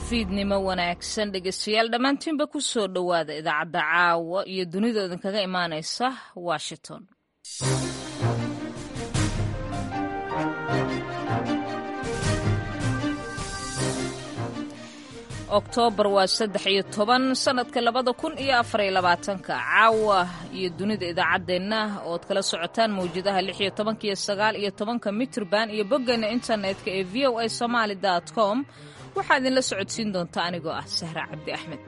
fiidnimo wanaagsan dhegeystayaal dhammaantiinba ku soo dhowaada idaacadda caawa iyo dunida idinkaga imaanaysa washington oktoobar waa saddex iyo toban sannadka labada kun iyo afariyo labaatanka caawa iyo dunida idaacaddeenna ood kala socotaan mawjadaha lix iyo tobanka iyo sagaal iyo tobanka mitrban iyo boggeena internetka ee v o a somaali dot com waxaa idinla socodsiin doonta anigoo ah sahra cabdi axmed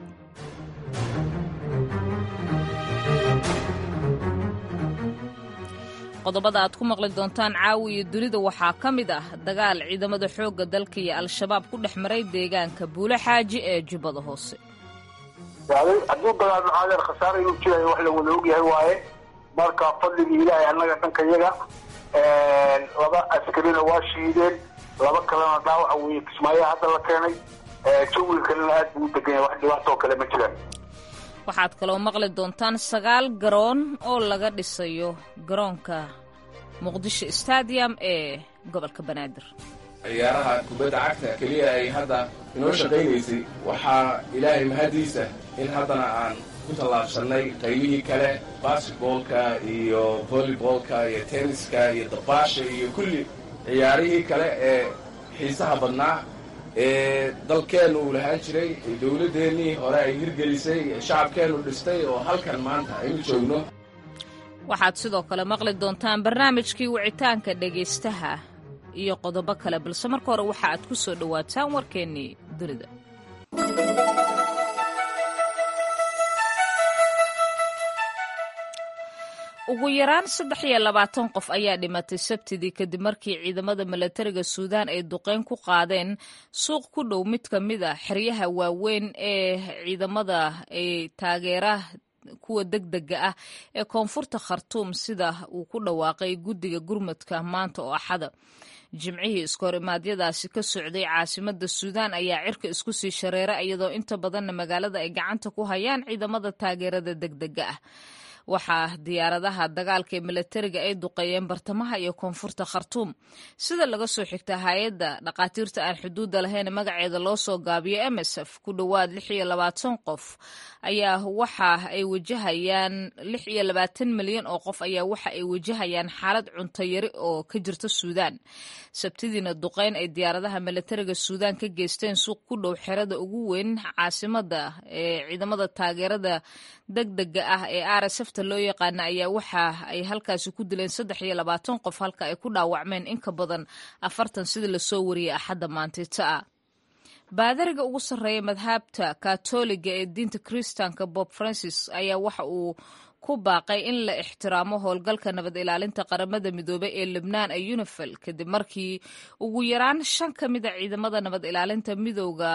qodobada aad ku maqli doontaan caawi iyo dunida waxaa ka mid ah dagaal ciidamada xoogga dalka iyo al-shabaab ku dhex maray deegaanka buulo xaaji ee jubbada hoose hadduu dagaal maxaadeer khasaare inuu jirayo wax la wada ogyahay waaye marka fadligii ilaahay annaga dhanka yaga laba askarina waa shiideen laba kalena dhaawaca weeye kismaayo hadda la keenay jawiga kalena aad buu u degan yahay wax dhibaatoo kale ma jiraan waxaad kaloo maqli doontaan sagaal garoon oo laga dhisayo garoonka muqdisho stadium ee gobolka banaadir ciyaaraha kubadda cagta keliya ay hadda inoo shaqaynaysay waxaa ilaahay mahadiisa in haddana aan ku tallaabsannay qaybihii kale basketboolka iyo volleyboolka iyo tenniska iyo dabaasha iyo kulli ciyaarihii kale ee xiisaha badnaa ee dalkeennu uu lahaan jiray dowladdeennii hore ay hirgelisay shacabkeennu dhistay oo halkan maanta aynu joogno waxaad sidoo kale maqli doontaan barnaamijkii wicitaanka dhegaystaha iyo qodobo kale balse marka hore waxa aad ku soo dhowaataan warkeennii dunida ugu yaraan saddex iyo labaatan qof ayaa dhimatay sabtidii kadib markii ciidamada milatariga suudaan ay duqeyn ku qaadeen suuq ku dhow mid ka mid a xeryaha waaweyn ee ciidamada ay taageera kuwa degdega ah ee koonfurta khartuum sida uu ku dhawaaqay guddiga gurmadka maanta oo axada jimcihii iskohorimaadyadaasi ka socday caasimada suudaan ayaa cirka isku sii shareera iyadoo inta badanna magaalada ay gacanta ku hayaan ciidamada taageerada degdega ah waxaa diyaaradaha dagaalka ee milatariga ay duqeeyeen bartamaha iyo koonfurta khartuum sida laga soo xigta hay-adda dhakhaatiirta aan xuduudda lahayn magaceeda loo soo gaabiyo msf ku dhowaad lix iyo labaatan qof ayaa waxa ay wajahayaan lix iyo labaatan milyan oo qof ayaa waxa ay wajahayaan xaalad cunto yari oo ka jirta suudaan sabtidiina duqeyn ay diyaaradaha milatariga suudaan ka geysteen suuq ku dhow xerada ugu weyn caasimada ee ciidamada taageerada degdega ah ee rsfta loo yaqaana ayaa waxa ay halkaasi ku dileen saddex iyo labaatan qof halka ay ku dhaawacmeen in ka badan afartan sida lasoo wariyay axadda maantita ah baadariga ugu sarreeya madhabta katoliga ee diinta kiristaanka bob francis ayaa waxa uu ku baaqay in la ixtiraamo howlgalka nabad ilaalinta qaramada midoobey ee lebnaan ee unifil kadib markii ugu yaraan shan ka mid a ciidamada nabad ilaalinta midooda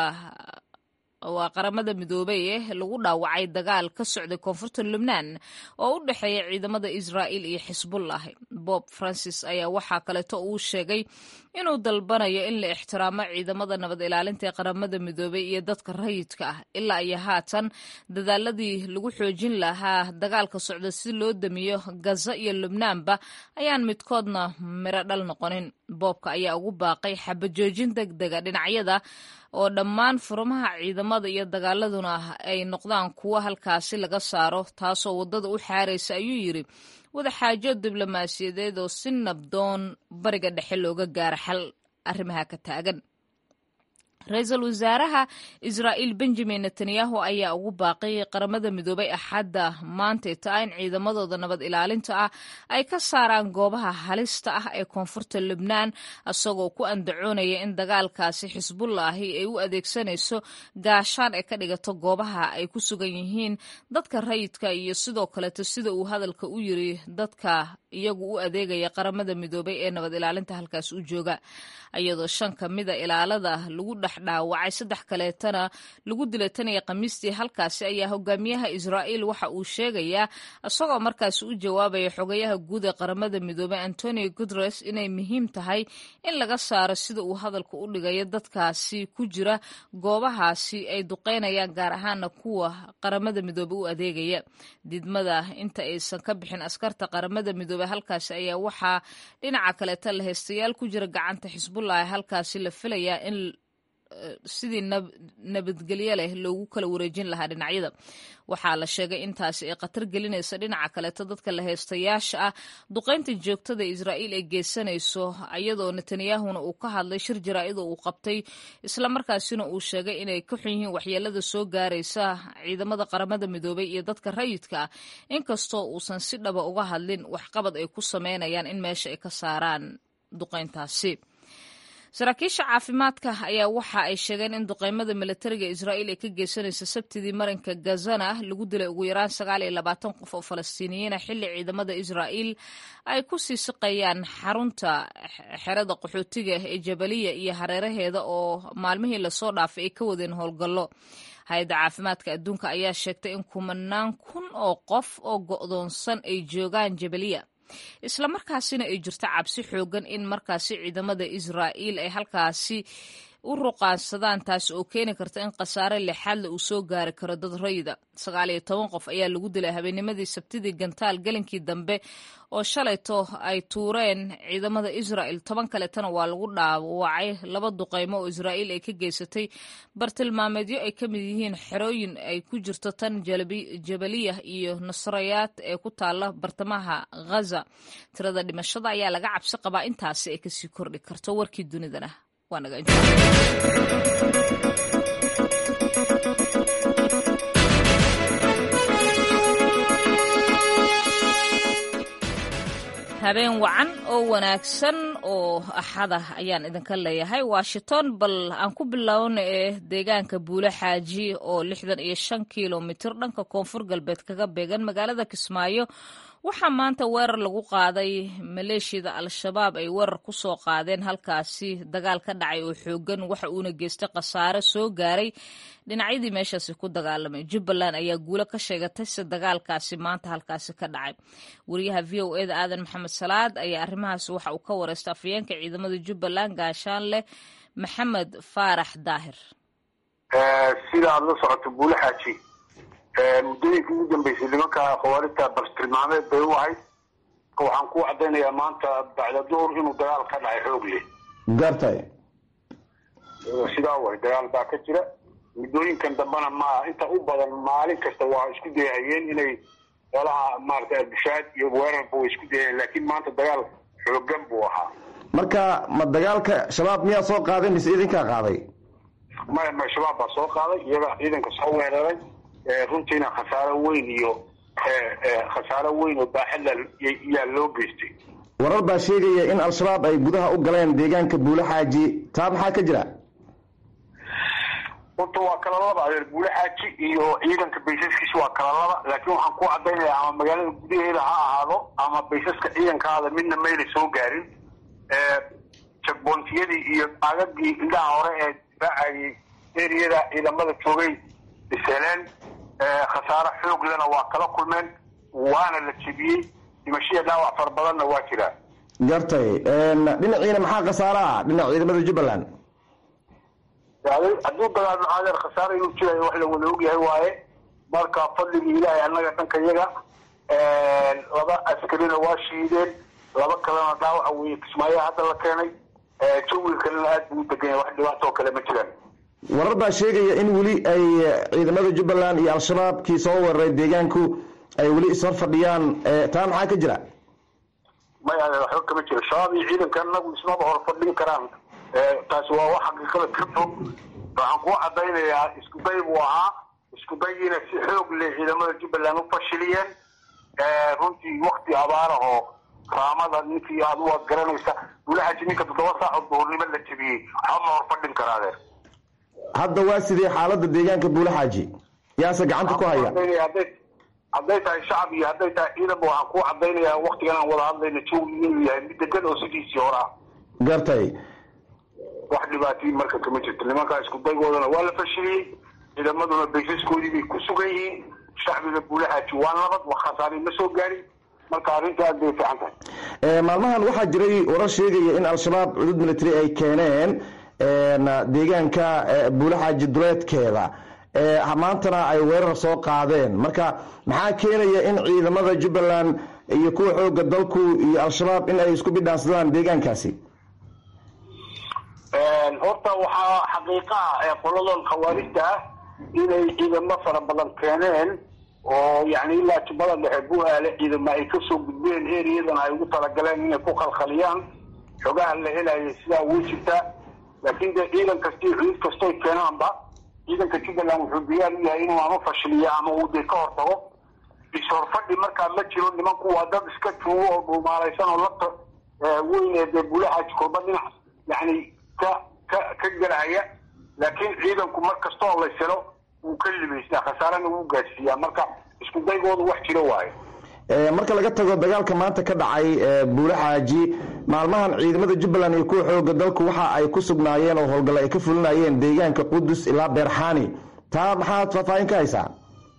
waa qaramada midoobey eh lagu dhaawacay dagaal ka socday koonfurta lubnaan oo u dhexeeya ciidamada israa'il iyo xisbullah bob francis ayaa waxaa kaleeto uu sheegay inuu dalbanayo in la ixtiraamo ciidamada nabad ilaalinta ee qaramada midoobey iyo dadka rayidka ah ilaa iyo haatan dadaaladii lagu xoojin lahaa dagaalka socda si loo damiyo gaza iyo lubnaanba ayaan midkoodna miro dhal noqonin boobka ayaa ugu baaqay xabajoojin deg dega dhinacyada oo dhammaan furmaha ciidamada iyo dagaaladuna ay noqdaan kuwo halkaasi laga saaro taasoo waddada u xaaraysa ayuu yidri wadaxaajo diblomaasiyadeed oo si nabdoon bariga dhexe looga gaaro xal arrimaha ka taagan ra-iisul wasaaraha israa'iil benjamin netanyahu ayaa ugu baaqay qaramada midoobay axadda maantay taa in ciidamadooda nabad ilaalinta ah ay ka saaraan goobaha halista ah ee koonfurta lubnaan isagoo ku andacoonaya in dagaalkaasi xisbullaahi ay u adeegsanayso gaashaan ay ka dhigato goobaha ay ku sugan yihiin dadka rayidka iyo sidoo kaleeto sida uu hadalka u yiri dadka iyagu u adeegaya qaramada midoobay ee nabad ilaalinta halkaas u jooga iyadoo shan ka mida ilaalada lagu dhex dhaawacay saddex kaleetana lagu dilay tan iyo khamiistii halkaasi ayaa hogaamiyaha israa'iil waxa uu sheegayaa isagoo markaasi u jawaabaya xogayaha guud ee qaramada midoobey antonio guteres inay muhiim tahay in laga saaro sida uu hadalka u dhigayo dadkaasi ku jira goobahaasi ay duqeynayaan gaar ahaana kuwa qaramada midoobey u adeegaya didmada inta aysan ka bixin askarta qaramada midoobey halkaasi ayaa waxaa dhinaca kaleeta la heystayaal ku jira gacanta xisbullah halkaasi la filayaa in sidii nabadgelyo leh loogu kala wareejin lahaa dhinacyada waxaa la sheegay intaasi ay khatar gelinaysa dhinaca kaleeto dadka la heystayaasha ah duqaynta joogtada israa'iil ay geysanayso iyadoo netanyahuna uu ka hadlay shir jaraa'id oo uu qabtay islamarkaasina uu sheegay inay ka xun yihiin waxyeelada soo gaaraysa ciidamada qaramada midoobay iyo dadka rayidka ah inkastoo uusan si dhaba uga hadlin waxqabad ay ku sameynayaan in meesha ay ka saaraan duqayntaasi saraakiisha caafimaadka ayaa waxa ay sheegeen in duqeymada milatariga israa'iil ay ka geysanaysa sabtidii marinka gazana lagu dilay ugu yaraan sagaal iyo labaatan qof oo falastiiniyiina xilli ciidamada israa'iil ay ku sii siqayaan xarunta xerada qaxootiga ee jabaliya iyo hareeraheeda oo maalmihii lasoo dhaafay ay ka wadeen howlgallo hay-adda caafimaadka adduunka ayaa sheegtay in kumanaan kun oo qof oo go'doonsan ay joogaan jabaliya islamarkaasina ay jirto cabsi xoogan in markaasi ciidamada israa'iil ay halkaasi u ruqaansadaan taas oo keeni karta in khasaare lixaadle uu soo gaari karo dad rayida sagaal iyo toban qof ayaa lagu dilay habeennimadii sabtidii gantaal gelinkii dambe oo shalayto ay tuureen ciidamada israa'il toban kaletana waa lagu dhaawacay laba duqaymo oo israa'iil ay ka geysatay bartilmaameedyo ay ka mid yihiin xerooyin ay ku jirto tan jabaliyah iyo nasrayaad ee ku taala bartamaha ghaza tirada dhimashada ayaa laga cabsi qabaa intaasi ay kasii kordhi karto warkii dunidana waa naga habeen wacan oo wanaagsan oo axada ayaan idinka leeyahay washington bal aan ku bilowna ee deegaanka buule xaaji oo lixdan iyo shan kilomitir dhanka koonfur galbeed kaga beegan magaalada kismaayo waxaa maanta weerar lagu qaaday maleeshiyada al-shabaab ay weerar ku soo qaadeen halkaasi dagaal ka dhacay oo xoogan waxa uuna geystay khasaare soo gaaray dhinacyadii meeshaasi ku dagaalamay jubbaland ayaa guulo ka sheegatay si dagaalkaasi maanta halkaasi ka dhacay wariyaha v o eda aadan maxamed salaad ayaa arrimahaasi waxa uu ka wareystay afayeenka ciidamada jubbaland gaashaanleh maxamed faarax daahir sida aada la socoto buule xaaji muddooyinkii ugu dambeysay nimanka khawaarijta bartilmaameed bay u ahayd waxaan ku cadaynayaa maanta bacda duhur inuu dagaal ka dhacay xoog leh gartay sidaa way dagaal baa ka jira muddooyinkan dambena ma inta u badan maalin kasta waa isku dayahayeen inay xoolaha maarata albushaad iyo weerarba way isku dayahayeen laakiin maanta dagaal xoogan buu ahaa marka ma dagaalka shabaab miyaa soo qaaday mise idinkaa qaaday maya maya shabaab baa soo qaaday iyaga ciidanka soo weeraray runtiina khasaaro weyn iyo khasaaro weyn oo baaxadla yaa loo geystay warar baa sheegaya in al-shabaab ay gudaha u galeen deegaanka buule xaaji taa maxaa ka jira horta waa kala laba adeer buule xaaji iyo ciidanka baysaskiisa waa kala laba laakiin waxaan ku cadaynayaa ama magaalada gudaheeda ha ahaado ama baysaska ciidankaada midna mayna soo gaarin jagbontiyadii iyo agagii indhaha hore ee difaacayay eriyada ciidamada joogay iseleen khasaaro xoog lena waa kala kulmeen waana la jebiyey dhimashiya dhaawac fara badanna waa jiraa gartay dhinaciina maxaa khasaaro ah dhinaca ciidamada jubbaland hadduu dagaalmo aadeer khasaaro inuu jirayo wax la wada ogyahay waaye marka fadligii ilaahay annaga dhanka yaga laba askarina waa shiideen laba kalena dhaawaca weeye kismaayo hadda la keenay jawiga kalena aad buu u degan yahay wax dhibaatoo kale ma jiraan warar baa sheegaya in weli ay ciidamada jubbaland iyo al-shabaab kii soo weeraray deegaanku ay weli ishor fadhiyaan taa maxaa ka jira may adeer waxba kama jiro shabaab iyo ciidanka anagu ismaba hor fadhin karaan taasi waa wax xaqiiqada ka fog waxaan kuu cadaynayaa isku day buu ahaa isku dayiina si xoog leh ciidamada jubbaland u fashiliyeen runtii wakti abaarahoo raamada ninkii aad u ad garanaysa wulaxaji ninka toddoba saacood duhurnimo la jebiyey waxba ma hor fadhin kara adeer hadda waa sidee xaalada deegaanka buule xaaji yaase gacanta ku haya hadday tahay shacab iyo hadday tahay ciidanba waxaan kuu cadaynayaa waktigan aan wada hadlayna jawi inuu yahay mid degan oo sidiisii hore ah gartay wax dhibaatay marka kama jirto nimankaa isku daygoodana waa la fashiliyey ciidamaduna baysaskoodii bay ku sugan yihiin shacbiga buule xaaji waa nabad wax khasaari ma soo gaarin marka arrinta aad bay fiican tahay maalmahan waxaa jiray warar sheegaya in al-shabaab cudud military ay keeneen deegaanka buule xaaji duleedkeeda maantana ay weerar soo qaadeen marka maxaa keenaya in ciidamada jubbaland iyo kuwa xooga dalku iyo al-shabaab in ay isku bidhaansadaan deegaankaasi horta waxaa xaqiiqaha ee qoladan khawaarijta ah inay ciidamo fara badan keeneen oo yani ilaa tubada dhexe buaale ciidamo ay kasoo gudbeen eriyadan ay ugu talagaleen inay ku khalkhaliyaan xogaha la helayo sidaa way jirtaa laakiin dee ciidan kastii ciid kastoy keenaanba ciidanka jubbaland wuxuu diyaar u yahay inuu ama fashiliyo ama uu dee ka hortago is-horfadhi markaa ma jiro nimanku waa dad iska tuugo oo dhuumaalaysan oo labta weyn ee dee bulaxaaj kolba dhinac yani ka ka ka gelaya laakiin ciidanku mar kastoo la selo wuu ka libaystaa khasaarana wuu gaadsiiyaa marka isku daygoodu wax jiro waayo marka laga tago dagaalka maanta ka dhacay buulaxaaji maalmahan ciidamada jubbaland iyo kuwa xooga dalku waxa ay ku sugnaayeen oo howlgalla ay ka fulinayeen deegaanka qudus ilaa beerxaani taa maxaad faahfaahin ka haysaa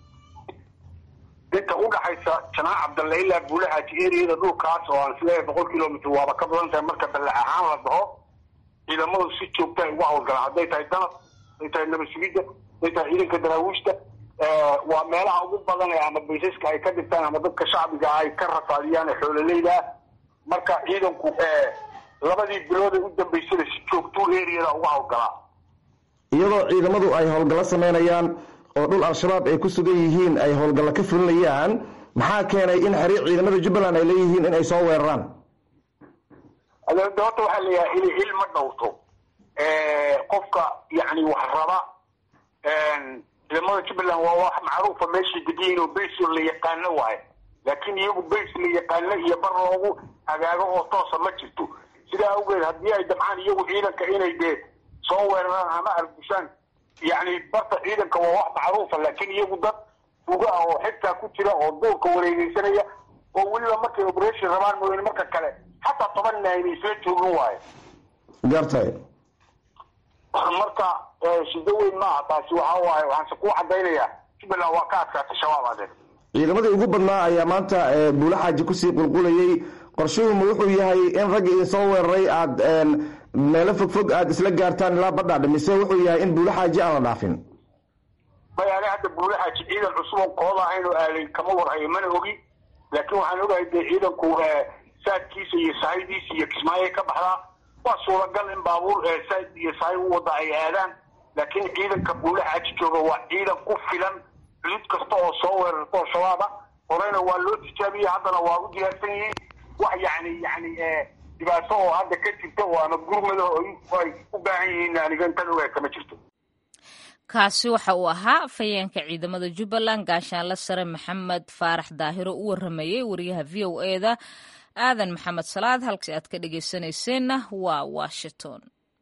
inta udhaxaysa janaac cabdalle ilaa buulaxaaji eriyada dhulkaas oo aan isleeyahay boqol kilomitr waaba ka badan tahay marka ballac ahaan la dhaho ciidamadu si joogta ay uga howlgalaan hadday tahay danab hadday tahay nabad sugidda hadday tahay ciidanka daraawiishta waa meelaha ugu badan ee ama baysaska ay ka dhigtaan ama dadka shacbiga ay ka rafaadiyaan ee xoololeyda ah marka ciidanku labadii bilood ee u dambaysada si joogtuu eriyada uga howlgalaa iyadoo ciidamadu ay howlgallo sameynayaan oo dhul al-shabaab ay ku sugan yihiin ay howlgallo ka fulinayaan maxaa keenay in xiriir ciidamada jubbaland ay leeyihiin in ay soo weeraraan horta waxaa leeyahay il il ma dhowrto qofka yani wax raba ciidamada jubbaland waa wax macruufa meeshay degiyiin oo bays la yaqaano waaye laakiin iyagu bays la yaqaano iyo bar loogu hagaago oo toosa ma jirto sidaa awgeed haddii ay dabcaan iyagu ciidanka inay dee soo weeraraan ama argushaan yani barta ciidanka waa wax macruufa laakiin iyagu dad uga ah oo xigtaa ku jira oo duurka wareegeysanaya oo weliba markay operation rabaan mooyane marka kale xataa toban ina ayna isla joogin waayo gartay marka shido weyn maaha taasi waxa waaye waxaanse kuu cadaynayaa jubbaland waa ka adkaatay shabaab adeer ciidamadii ugu badnaa ayaa maanta buulaxaaji kusii qulqulayay qorshuhuma wuxuu yahay in ragga idin soo weeraray aad meelo fogfog aada isla gaartaan ilaa badhaadha mise wuxuu yahay in buulaxaaji aan la dhaafin may ani hadda buulaxaaji ciidan cusub oo kooda ahayn oo aalay kama warhayo mana ogi laakiin waxaan ogahay dee ciidanku saadkiisa iyo sahaydiisa iyo kismaayoy ka baxdaa waa suuragal in baabuur saad iyo sahay u wada ay aadaan laakiin ciidanka buulaxaaji jooga waa ciidan ku filan cid kasta oo soo weerarto shabaaba horeyna waa loo tijaabiyey haddana waa u diyaarsan yihiin wax yani yani dhibaato oo hadda ka jirta oo ama gurmada ay u baahan yihiin aniga intan ogahay kama jirto kaasi waxa uu ahaa fayeenka ciidamada jubbaland gaashaanle sare maxamed faarax daahiro u waramayey wariyaha v o e da aadan maxamed salaad halkasi aad ka dhegeysanayseena waa washington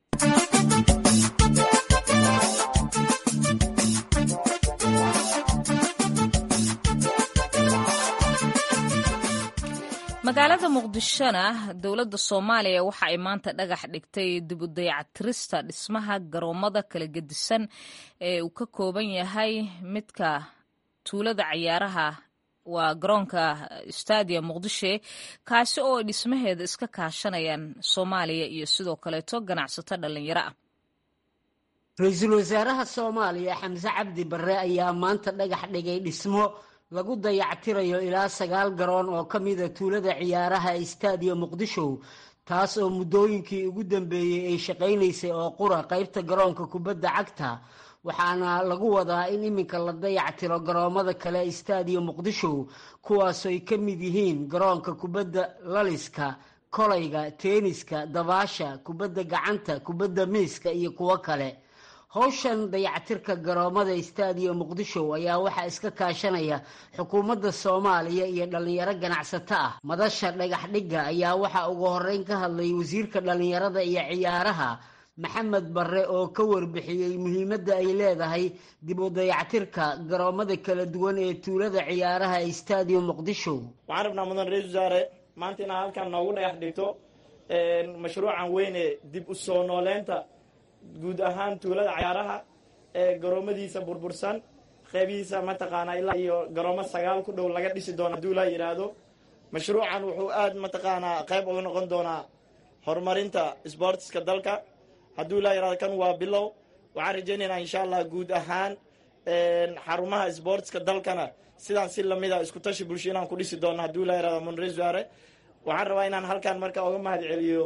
magaalada muqdishona dowladda soomaaliya waxa ay maanta dhagax dhigtay dibudayactirista dhismaha garoomada kala gedisan ee uu ka kooban yahay midka tuulada cayaaraha waa garoonka stadium muqdishe kaasi oo ay dhismaheeda iska kaashanayaan soomaaliya iyo sidoo kaleeto ganacsato dhallinyaro ah ra-iisul wasaaraha soomaaliya xamse cabdi barre ayaa maanta dhagax dhigay dhismo lagu dayactirayo ilaa sagaal garoon oo ka mida tuulada ciyaaraha ee stadium muqdisho taas oo muddooyinkii ugu dambeeyey ay shaqaynaysay oo qura qaybta garoonka kubadda cagta waxaana lagu wadaa in iminka la dayactiro garoomada kale ee stadium muqdisho kuwaasoo ay ka mid yihiin garoonka kubadda laliska kolayga teeniska dabaasha kubadda gacanta kubadda miiska iyo kuwo kale howshan dayactirka garoomada stadium muqdisho ayaa waxaa iska kaashanaya xukuumadda soomaaliya iyo dhallinyaro ganacsato ah madasha dhagax dhigga ayaa waxaa ugu horeyn ka hadlay wasiirka dhallinyarada iyo ciyaaraha maxamed barre oo ka warbixiyey muhiimadda ay leedahay dib u dayactirka garoomada kala duwan ee tuulada ciyaaraha ee stadium muqdisho waxaan rabnaa mudan ra-isul wasaare maanta inaad halkan noogu dhagax dhigto mashruucan weyne dib u soo nooleynta guud ahaan tuulada cayaaraha ee garoomadiisa burbursan qeybihiisa mataqaanaa ilaa iyo garoomo sagaal ku dhow laga dhisi doono hadduu laa yidhaahdo mashruucan wuxuu aada mataqaanaa qeyb uga noqon doonaa horumarinta sboortiska dalka hadduu laa yidhahdo kan waa bilow waxaan rajaynaynaa insha allah guud ahaan xarumaha sboortiska dalkana sidaan si lamida isku tashi bulsho inaan ku dhisi doono hadduu laa yidhahdo munres waare waxaan rabaa inaan halkan marka oga mahad celiyo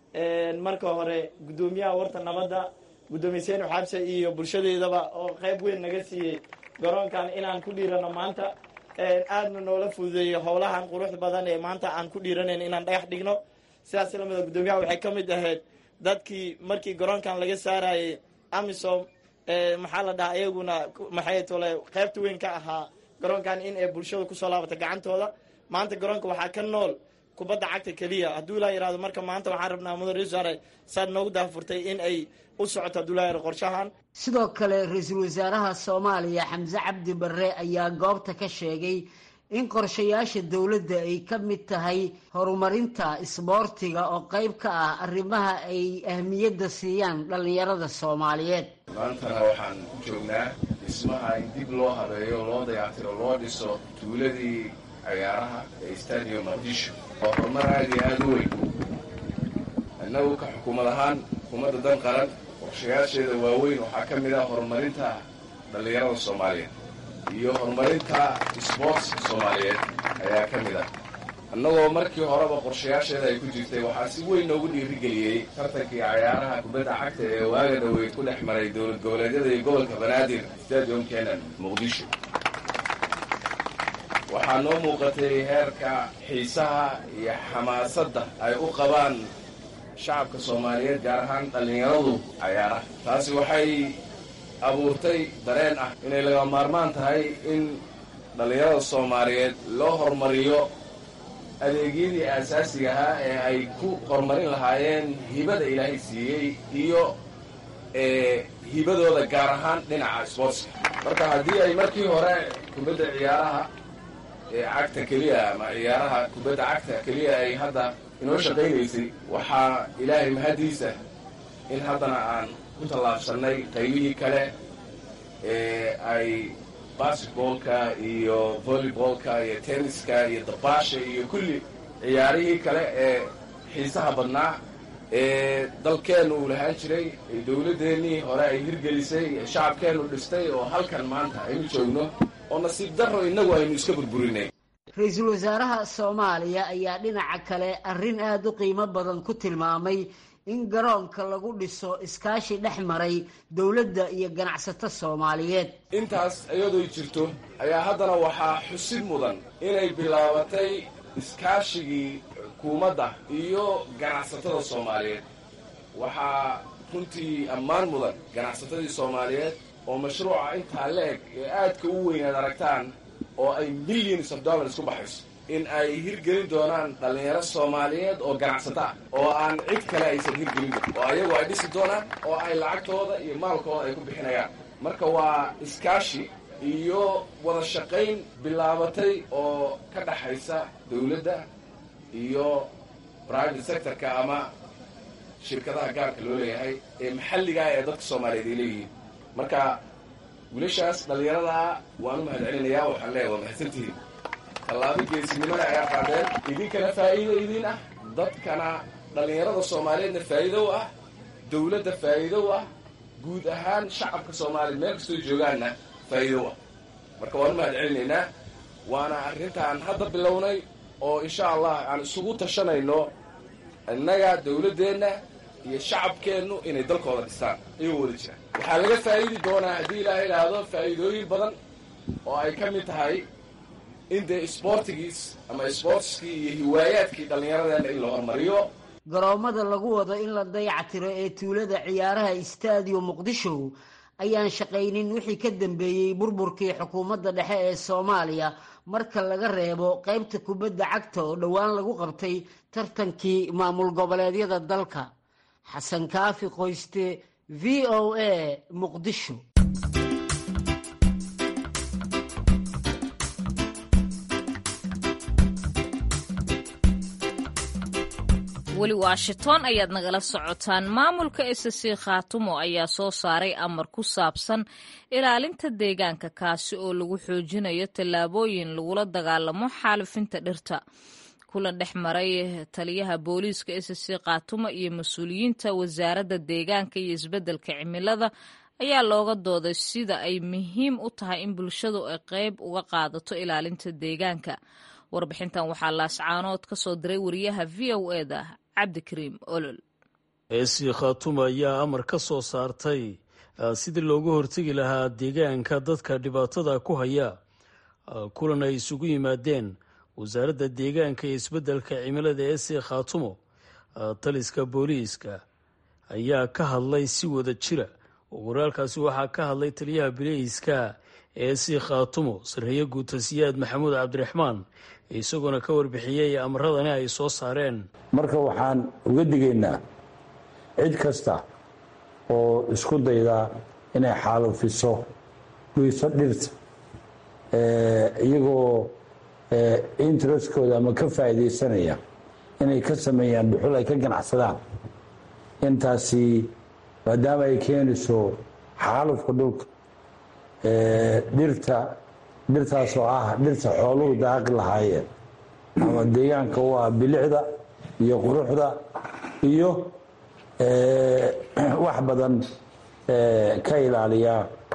marka hore guddoomiyaha warta nabadda guddoomiye seen xabse iyo bulshadeedaba oo qayb weyn naga siiyey garoonkan inaan ku dhiirano maanta aadna noola fududeeyey howlahan quruxda badan ee maanta aan ku dhiiranayn inaan dhagax dhigno sidaas lamida guddoomiyaha waxay ka mid ahayd dadkii markii garoonkan laga saarayay amisom maxaa la dhahaa iyaguna maxay tole qaybta weyn ka ahaa garoonkan in ay bulshada kusoo laabata gacantooda maanta garoonka waxaa ka nool kubadda cagta keliya hadduu ilaa yihahdo marka maanta waxaan rabnaa mudan ra-isul wasaare saad noogu daafurtay in ay u socoto hadduu ilaa yihahdo qorshahan sidoo kale ra-iisul wasaaraha soomaaliya xamse cabdi barre ayaa goobta ka sheegay in qorshayaasha dowladda ay ka mid tahay horumarinta isboortiga oo qayb ka ah arrimaha ay ahmiyadda siiyaan dhallinyarada soomaaliyeed maantana waxaan ku joognaa dhismaha in dib loo habeeyo loo dayactiro loo dhiso tuuladii ciyaaraha ee stadium muqdisho oo horumar aada iyo aada u weyn innagu ka xukuumad ahaan xukuumadda dan qaran qorshayaasheeda waaweyn waxaa ka mid ah horumarinta dhallinyarada soomaaliyeed iyo horumarinta sboortska soomaaliyeed ayaa ka mid ah annagoo markii horeba qorshayaasheeda ay ku jirtay waxaa si weyn noogu dhiirigeliyey tartankii cayaaraha kubadda cagta ee waaga dhaweyd ku dhex maray dowlad goboleedyada iyo gobolka banaadir stadium kenan muqdisho waxaa noo muuqatay heerka xiisaha iyo xamaasadda ay u qabaan shacabka soomaaliyeed gaar ahaan dhallinyaradu cayaaraha taasi waxay abuurtay dareen ah inay laga maarmaan tahay in dhallinyarada soomaaliyeed loo horumariyo adeegyadii aasaasiga ahaa ee ay ku horumarin lahaayeen hibada ilaahay siiyey iyo hibadooda gaar ahaan dhinaca sboortska marka haddii ay markii hore kubadda ciyaaraha ee cagta keliya ama ciyaaraha kubadda cagta keliya ay hadda inoo shaqaynaysay waxaa ilaahay mahaddiisa in haddana aan ku tallaabsannay qaybihii kale ee ay basketboolka iyo volleyboolka iyo tenniska iyo dabaasha iyo kulli ciyaarihii kale ee xiisaha badnaa ee dalkeennu uu lahaan jiray ee dowladdeennii hore ay hirgelisay ee shacabkeennu dhistay oo halkan maanta aynu joogno oo nasiib darro innagu aynu iska burburinay ra-iisul wasaaraha soomaaliya ayaa dhinaca kale arrin aada u qiimo badan ku tilmaamay in garoonka lagu dhiso iskaashi dhex maray dowladda iyo ganacsato soomaaliyeed intaas iyadoo jirto ayaa haddana waxaa xusid mudan inay bilaabatay iskaashigii xukuumadda iyo ganacsatada soomaaliyeed waxaa runtii ammaan mudan ganacsatadii soomaaliyeed oo mashruuca intaa la-eg ee aadka u weyn aad aragtaan oo ay millions of dollars ku baxayso in ay hirgelin doonaan dhallinyaro soomaaliyeed oo ganacsato ah oo aan cid kale aysan hirgelin doon oo ayagu ay dhisi doonaan oo ay lacagtooda iyo maalkooda ay ku bixinayaan marka waa iskaashi iyo wada shaqayn bilaabatay oo ka dhaxaysa dowladda iyo private sectorka ama shirkadaha gaarka loo leeyahay ee maxalligaa ee dadka soomaaliyeed ay leeyihiin marka wiilashaas dhallinyaradaa waan u mahad celinayaa waxaan leeyahay waa mahadsantihiin tallaabo geesinimada ayaa qaadeen idinkana faa'iido idiin ah dadkana dhallinyarada soomaaliyeedna faa'iido u ah dowladda faa'iido u ah guud ahaan shacabka soomaaliyeed meel kastoo joogaanna faa'iido u ah marka waan u mahad celinaynaa waana arrintaan hadda bilownay oo insha allah aan isugu tashanayno innaga dowladdeenna iyo shacabkeennu inay dalkooda dhistaan iyagoo wada jira waxaa laga faa'iidi doonaa haddii ilaaha idhaahdo faa'iidooyin badan oo ay ka mid tahay in dee isboortigiis ama isboortiskii iyo hiwaayaadkii dhallinyaradeenna in la hormariyo garoommada lagu wado in la dayactiro ee tuulada ciyaaraha istaadiyo muqdisho ayaan shaqaynin wixii ka dambeeyey burburkii xukuumadda dhexe ee soomaaliya marka laga reebo qaybta kubadda cagta oo dhowaan lagu qabtay tartankii maamul goboleedyada dalka xasan kaafi qoyste v o a muqdisho weli washington ayaad nagala socotaan maamulka ssc khaatumo ayaa soo saaray amar ku saabsan ilaalinta deegaanka kaasi oo lagu xoojinayo tallaabooyin lagula dagaalamo xaalifinta dhirta kulan dhex maray taliyaha booliiska ssc khaatumo iyo mas-uuliyiinta wasaaradda deegaanka iyo isbeddelka cimilada ayaa looga dooday sida ay muhiim u tahay in bulshadu ay qayb uga qaadato ilaalinta deegaanka warbixintan waxaa laascaanood ka soo diray wariyaha v o eda cabdikariim olol eesi khaatumo ayaa amar ka soo saartay sidii looga hortegi lahaa deegaanka dadka dhibaatada ku haya kulan ay isugu yimaadeen wasaaradda deegaanka iyo isbeddelka cimilada eesi khaatumo taliska booliiska ayaa ka hadlay si wada jira waraalkaasi waxaa ka hadlay taliyaha biliiska eesi khaatumo sarreeye guutasiyaad maxamuud cabdiraxmaan isagoona ka warbixiyey amaradani ay soo saareen marka waxaan uga digaynaa cid kasta oo isku dayda inay xaalufiso guyso dhirta iyagoo interestkooda ama ka faa'iidaysanaya inay ka sameeyaan dhuxul ay ka ganacsadaan intaasi maadaama ay keenayso xaalufka dhulka dhirta dhirtaasoo ah dhirta xooluhu daaqi lahaayeen ama deegaanka u ah bilicda iyo quruxda iyo wax badan ka ilaaliya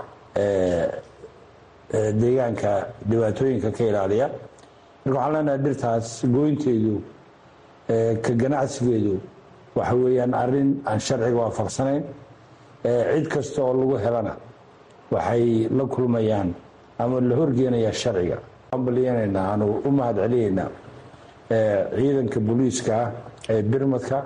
deegaanka dhibaatooyinka ka ilaaliya marka waxaan leenahay dhirtaas gooynteedu ka ganacsigeedu waxa weeyaan arrin aan sharciga waafaqsanayn cid kasta oo lagu helana waxay la kulmayaan ama la horgeenayaa sharciga baliyanaynaa aanu u mahad celinaynaa ciidanka booliiska ee birmadka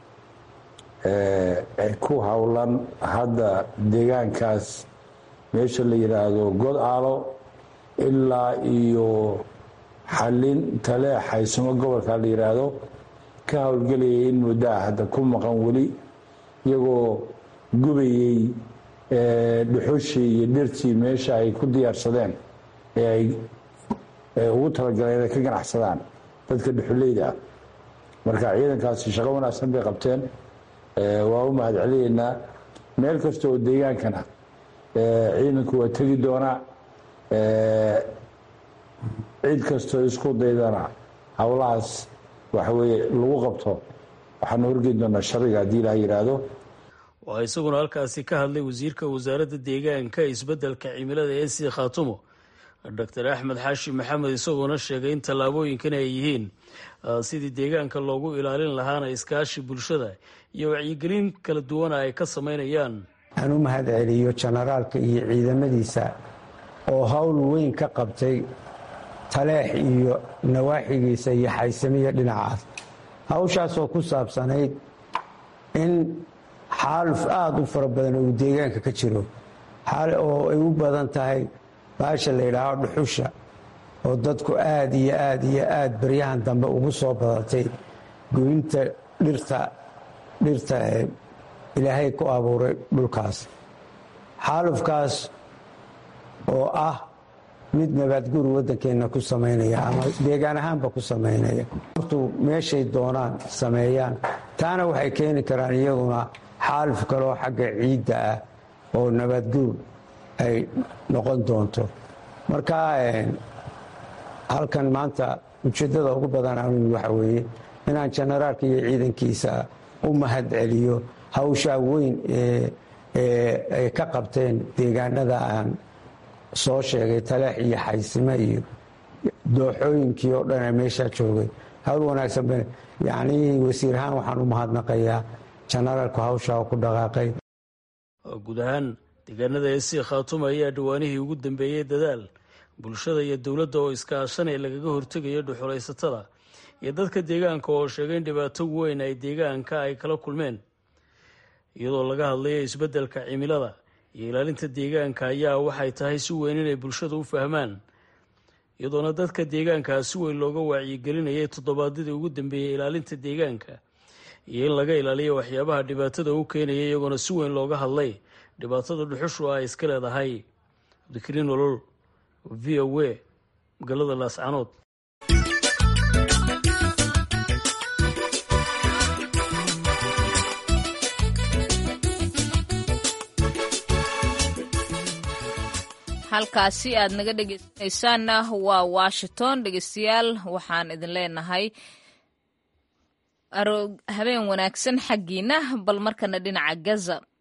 ku howlan hadda deegaankaas meesha la yidhaahdo god aalo ilaa iyo xallin tale xaysamo gobolka la yidhaahdo ka howlgelayay in muddaa hadda ku maqan weli iyagoo gubayey dhuxushii iyo dhirtii meesha ay ku diyaarsadeen ee ay ugu talagaleen inay ka ganacsadaan dadka dhuxuleyda ah marka ciidankaasi shaqo wanaagsan bay qabteen waa u mahad celinaynaa meel kasta oo deegaankana ciidanku waa tegi doonaa cid kastoo isku daydana howlahaas waxa weeye lagu qabto waxaanu horgeyn doonaa sharciga haddii ilaah yidhaahdo waxaa isaguna halkaasi ka hadlay wasiirka wasaaradda deegaanka isbeddelka cimilada ee sii khaatumo doctor axmed xaashi maxamed isagoona sheegay in tallaabooyinkani ay yihiin sidii deegaanka loogu ilaalin lahaana iskaashi bulshada iyo wacyigelin kala duwana ay ka samaynayaan aan u mahad celiyo jenaraalka iyo ciidamadiisa oo howl weyn ka qabtay taleex iyo nawaaxigiisa iyo xaysamiya dhinacaas hawshaasoo ku saabsanayd in xaaluf aada u fara badan uu deegaanka ka jiro oo ay u badan tahay baasha la yidhaaho dhuxusha oo dadku aada iyo aada iyo aada baryahan dambe ugu soo badatay goynta dhirta dhirta ilaahay ku abuuray dhulkaas xaalufkaas oo ah mid nabaadguur waddankeenna ku samaynaya ama deegaan ahaanba ku samaynaya hortu meeshay doonaan sameeyaan taana waxay keeni karaan iyaguna xaaluf kaleoo xagga ciidda ah oo nabaadguur ay noqon doonto marka halkan maanta ujeeddada ugu badan anu waxa weeye inaan jenaraalka iyo ciidankiisa u mahad celiyo hawshaa weyn ay ka qabteen deegaanada aan soo sheegay taleex iyo xaysime iyo dooxooyinkii oo dhan ee meeshaa joogay hawl wanaagsan yacnii wasiir ahaan waxaan u mahadnaqayaa jenaraalku hawshaa ku dhaqaaqay guud ahaan deegaanada eesii khaatuma ayaa dhawaanihii ugu dambeeyey dadaal bulshada iyo dowladda oo iskaashanay lagaga hortegayo dhuxulaysatada iyo dadka deegaanka oo sheegay in dhibaato weyn ay deegaanka ay kala kulmeen iyadoo laga hadlayo isbeddelka cimilada iyo ilaalinta deegaanka ayaa waxay tahay si weyn inay bulshada u fahmaan iyadoona dadka deegaankaa si weyn looga wacyigelinayay toddobaadyadii ugu dambeeyey ilaalinta deegaanka iyo in laga ilaaliyo waxyaabaha dhibaatada u keenaya iyagoona si weyn looga hadlay dhibaatada dhuxushu ay iska leedahay abdikariin olol v o a magaalada laascanood halkaasi aad naga dhegeysanaysaanna waa washington dhegeystayaal waxaan idin leenahay habeen wanaagsan xaggiina bal markana dhinaca gaza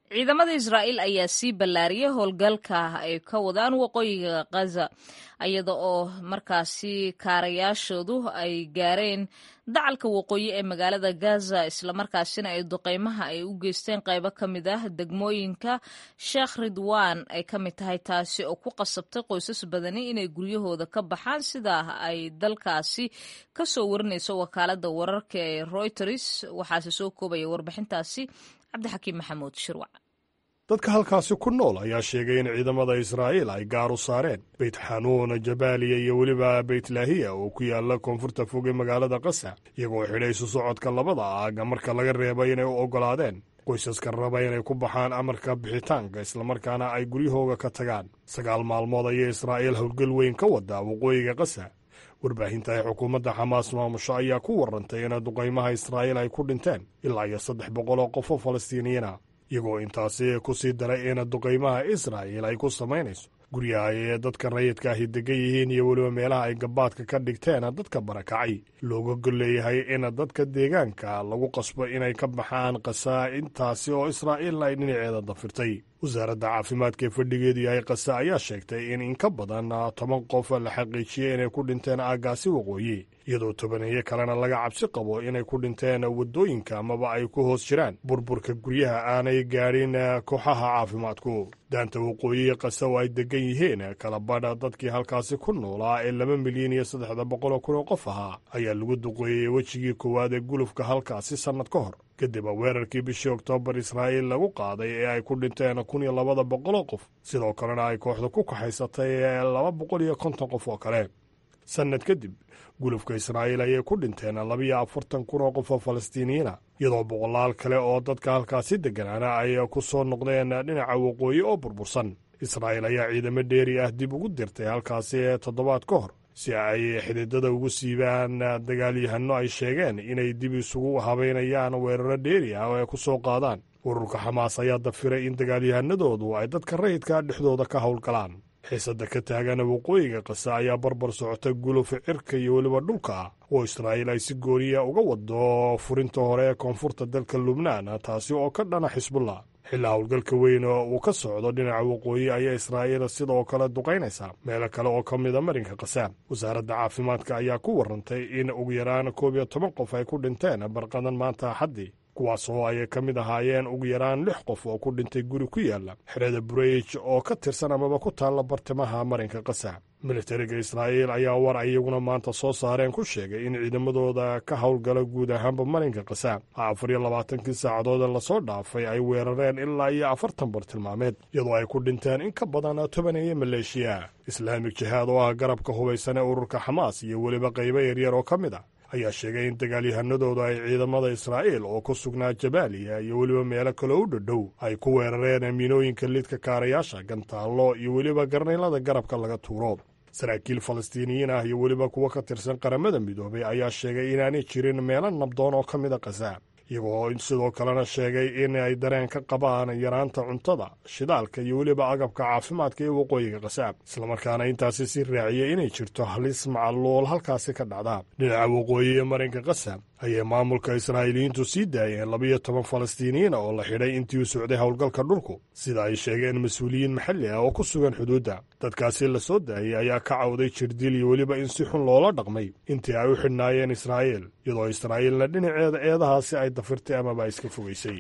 ciidamada israa'iil ayaa sii ballaariyay howlgalka ay ka wadaan waqooyiga khaza iyada oo markaasi kaarayaashoodu ay gaareen dacalka waqooyi ee magaalada gaza islamarkaasina ay duqeymaha ay u geysteen qaybo ka mid ah degmooyinka sheekh ridwan ay ka mid tahay taasi oo ku qasabtay qoysas badani inay guryahooda ka baxaan sidaa ay dalkaasi ka soo warinayso wakaalada wararka ee reuters waxaase soo koobaya warbixintaasi cabdixakiim maxamuud shirwac dadka halkaasi ku nool ayaa sheegay in ciidamada israa'iil ay gaar u saareen beyt xanuun jabaaliya iyo weliba beytlaahiya oo ku yaala koonfurta fog ee magaalada qasa iyagoo xidhay isu socodka labada aaga marka laga reebay inay u oggolaadeen qoysaska raba inay ku baxaan amarka bixitaanka islamarkaana ay guryahooga ka tagaan sagaal maalmood ayay israa'iil howlgal weyn ka wadaa waqooyiga qasa warbaahinta ay xukuumadda xamaas maamusho ayaa ku warrantay in duqaymaha israa'iil ay ku dhinteen ilaa iyo saddex boqol oo qof oo falastiiniyiina iyagoo intaasi ku sii daray in duqaymaha israa'iil ay ku samaynayso guryaha ee dadka rayidka ahi degan yihiin iyo weliba meelaha ay gabaadka ka dhigteen dadka barakacay looga golleeyahay in dadka deegaanka lagu qasbo inay ka baxaan qasaa intaasi oo israa'iilna ay dhinaceeda dafirtay wasaaradda caafimaadka ee fadhigeedu yahay qasa ayaa sheegtay in in ka badan toban qof la xaqiijiyey inay ku dhinteen aaggaasi waqooyi iyadoo tobaneeyo kalena laga cabsi qabo inay ku dhinteen waddooyinka amaba ay ku hoos jiraan burburka guryaha aanay gaadhin kooxaha caafimaadku daanta waqooyi qasa oo ay degan yihiin kala badha dadkii halkaasi ku noolaa ee laba milyan iyo saddexda boqoloo kun oo qof ahaa ayaa lagu duqeeyey wejigii koowaad ee gulufka halkaasi sannad ka hor kadib weerarkii bishii oktoobar israa'iil lagu qaaday ee ay ku dhinteen kun iyo labada boqoloo qof sidoo kalena ay kooxda ku kaxaysatay laba boqol iyo konton qof oo kale sannad kadib gulufka israa'iil ayay ku dhinteen labiyo afartan kun oo qof oo falastiiniyiina iyadoo boqolaal kale oo dadka halkaasi degganaana ay ku soo noqdeen dhinaca waqooyi oo burbursan israa'iil ayaa ciidamo dheeri ah dib ugu dirtay halkaasi toddobaad ka hor si ay xididada ugu siibaan dagaalyahanno ay sheegeen inay dib isugu habaynayaan weeraro dheeri ah oo ay ku soo qaadaan ururka xamaas ayaa dafiray in dagaalyahanadoodu ay dadka rayidka dhexdooda ka howlgalaan xiisadda ka taagan waqooyiga qasa ayaa barbar socota gulufa cirka iyo weliba dhulka ah oo israa'iil ay si gooniya uga wado furinta hore ee koonfurta dalka lubnaan taasi oo ka dhana xisbullah xilaa howlgalka weyn oo uu ka socdo dhinaca waqooyi ayaa israa'iil sidoo kale duqaynaysaa meelo kale oo ka mida marinka qasa wasaaradda caafimaadka ayaa ku warrantay in ugu yaraan koob iyo toban qof ay ku dhinteen barqadan maanta axaddii kuwaasoo ay ka mid ahaayeen ugu yaraan lix qof oo ku dhintay guri ku yaala xerada bureyj oo ka tirsan amaba ku taalla bartimaha marinka qasa militariga israa'iil ayaa war ay iyaguna maanta soo saareen ku sheegay in ciidamadooda ka howlgala guud ahaanba marinka qasa afar iyo labaatankii saacadood ee lasoo dhaafay ay weerareen ilaa iyo afartan bartilmaameed iyadoo ay ku dhinteen in ka badan tobaneeyo maleeshiya islaamik jihaad oo ah garabka hubaysan ee ururka xamaas iyo weliba qaybo yaryar oo ka mid a ayaa sheegay in dagaalyahanadooda ay ciidamada israa'iil oo ku sugnaa jabaaliya iyo weliba meelo kaloo u dhadhow ay ku weerareen miinooyinka lidka kaarayaasha gantaallo iyo weliba garnaylada garabka laga tuuro saraakiil falastiiniyiin ah iyo weliba kuwo ka tirsan qaramada midoobay ayaa sheegay inaanay jirin meelo nabdoon oo ka mid a qasa iyagoo sidoo kalena sheegay in ay dareen ka qabaan yaraanta cuntada shidaalka iyo weliba agabka caafimaadka ee waqooyiga qasaab islamarkaana intaasi si raaciyey inay jirto halis macaluul halkaasi ka dhacda dhinaca waqooyi ee marinka qasab ayay maamulka israa'iiliyiintu sii daayeen labiyo toban falastiiniyiina oo la xidhay intii u socday howlgalka dhulku sida ay sheegeen mas-uuliyiin maxalli ah oo ku sugan xuduudda dadkaasi la soo daayey ayaa ka cawday jirdil iyo weliba in si xun loola dhaqmay intii ay u xidhnaayeen israa'iil iyadoo israa'iilna dhinaceeda eedahaasi ay dafirtay amaba iska fogaysay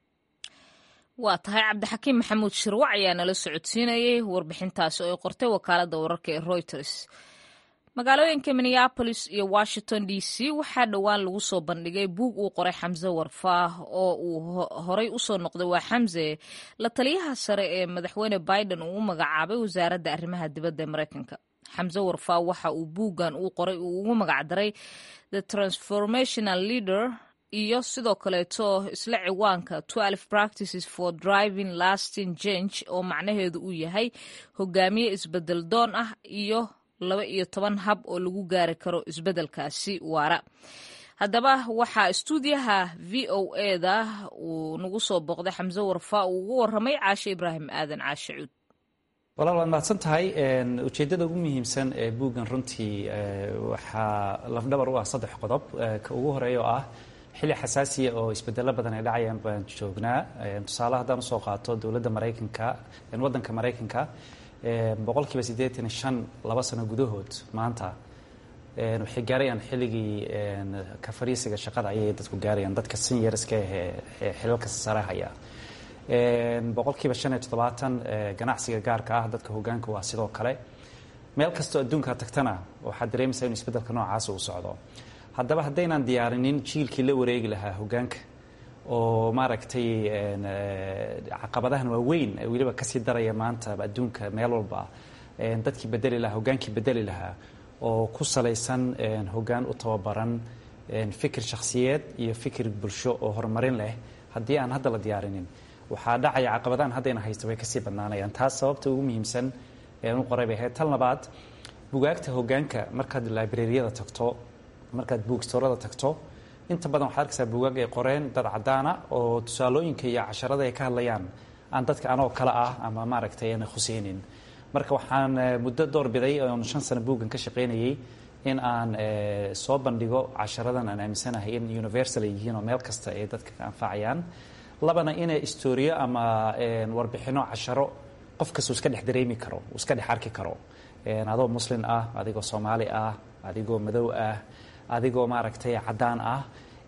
waa tahay cabdixakiim maxamuud shirwac ayaa nala socodsiinayay warbixintaasi oo ay qortay wakaaladda wararka ee reuters magaalooyinka minneabolis iyo washington d c waxaa dhowaan lagu soo bandhigay buug uu qoray xamse warfaah oo uu horay usoo noqday waa xamse la taliyaha sare ee madaxweyne biden uu u magacaabay wasaaradda arrimaha dibadda ee mareykanka xamse warfaah waxa uu buuggan uu qoray uu ugu magacdaray the transformational leader iyo sidoo kaleeto isla ciwaanka twelve practices for driving lasting change oo macnaheedu uu yahay hogaamiye isbedel doon ah iyo laba iyo toban hab oo lagu gaari karo isbeddelkaasi waara haddaba waxaa istuudiyaha v o eda uu nagu soo booqday xamse warfaa uu ugu waramay caashe ibraahim aadan caashe cuud walaal waad mahadsan tahay ujeeddada ugu muhiimsan ee buuggan runtii waxaa lafdhabar u ah saddex qodob ka ugu horeeya oo ah xilli xasaasiya oo isbedelo badan ay dhacayaan baan joognaa tusaale haddaan usoo qaato dowladda maraykanka waddanka maraykanka boqolkiiba siddeetan iyo shan laba sano gudahood maanta waxay gaarayaan xilligii ka fariisiga shaqada ayay dadku gaarayaan dadka seniorska ee xilalka sare haya boqolkiiba shan iyo toddobaatan ganacsiga gaarka ah dadka hogaanka waa sidoo kale meel kastoo adduunka tagtana waxaad dareemaysaa inu isbeddelka noocaas uu socdo haddaba haddaynaan diyaarinin jiilkii la wareegi lahaa hogaanka oo maaragtay caqabadahan waaweyn weliba kasii daraya maanta adduunka meel walba dadkii bedeli lahaa hogaankii bedeli lahaa oo ku salaysan hogaan u tababaran fikir shakhsiyeed iyo fikir bulsho oo horumarin leh haddii aan hadda la diyaarinin waxaa dhacaya caqabadahan haddayna haysta way kasii badnaanayaan taas sababta ugu muhiimsan u qoray bay ahayd tal labaad bugaagta hogaanka markaad librariyada tagto markaad buugstoorada tagto inta badan waxaad arkaysaa buugaag ay qoreen dad caddaana oo tusaalooyinka iyo casharada ay ka hadlayaan aan dadka anoo kale ah ama maaragtay aana khuseynin marka waxaan muddo door biday oon shan sano buuggan ka shaqaynayay in aan soo bandhigo casharadan aan aaminsanahay in universal ay yihiin oo meel kasta ay dadka ka anfacayaan labana inay istoriyo ama warbixino casharo qof kastau iska dhex dareemi karo uu iska dhex arki karo adoo muslin ah adigoo soomaali ah adigoo madow ah adigoo maaragtay caddaan ah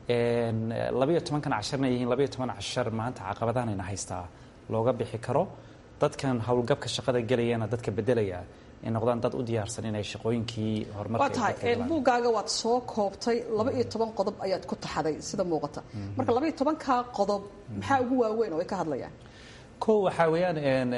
labayo tobankan casharna yihiin labayo toban cashar maanta caqabadahanayna haystaa looga bixi karo dadkan howlgabka shaqada gelayana dadka bedelaya ay noqdaan dad u diyaarsan inay shaqooyinkii waa tahay buuggaaga waad soo koobtay laba iyo toban qodob ayaad ku taxaday sida muuqata marka laba iyo tobankaa qodob maxaa ugu waaweyn oo ay ka hadlayaan ko waxaa weeyaan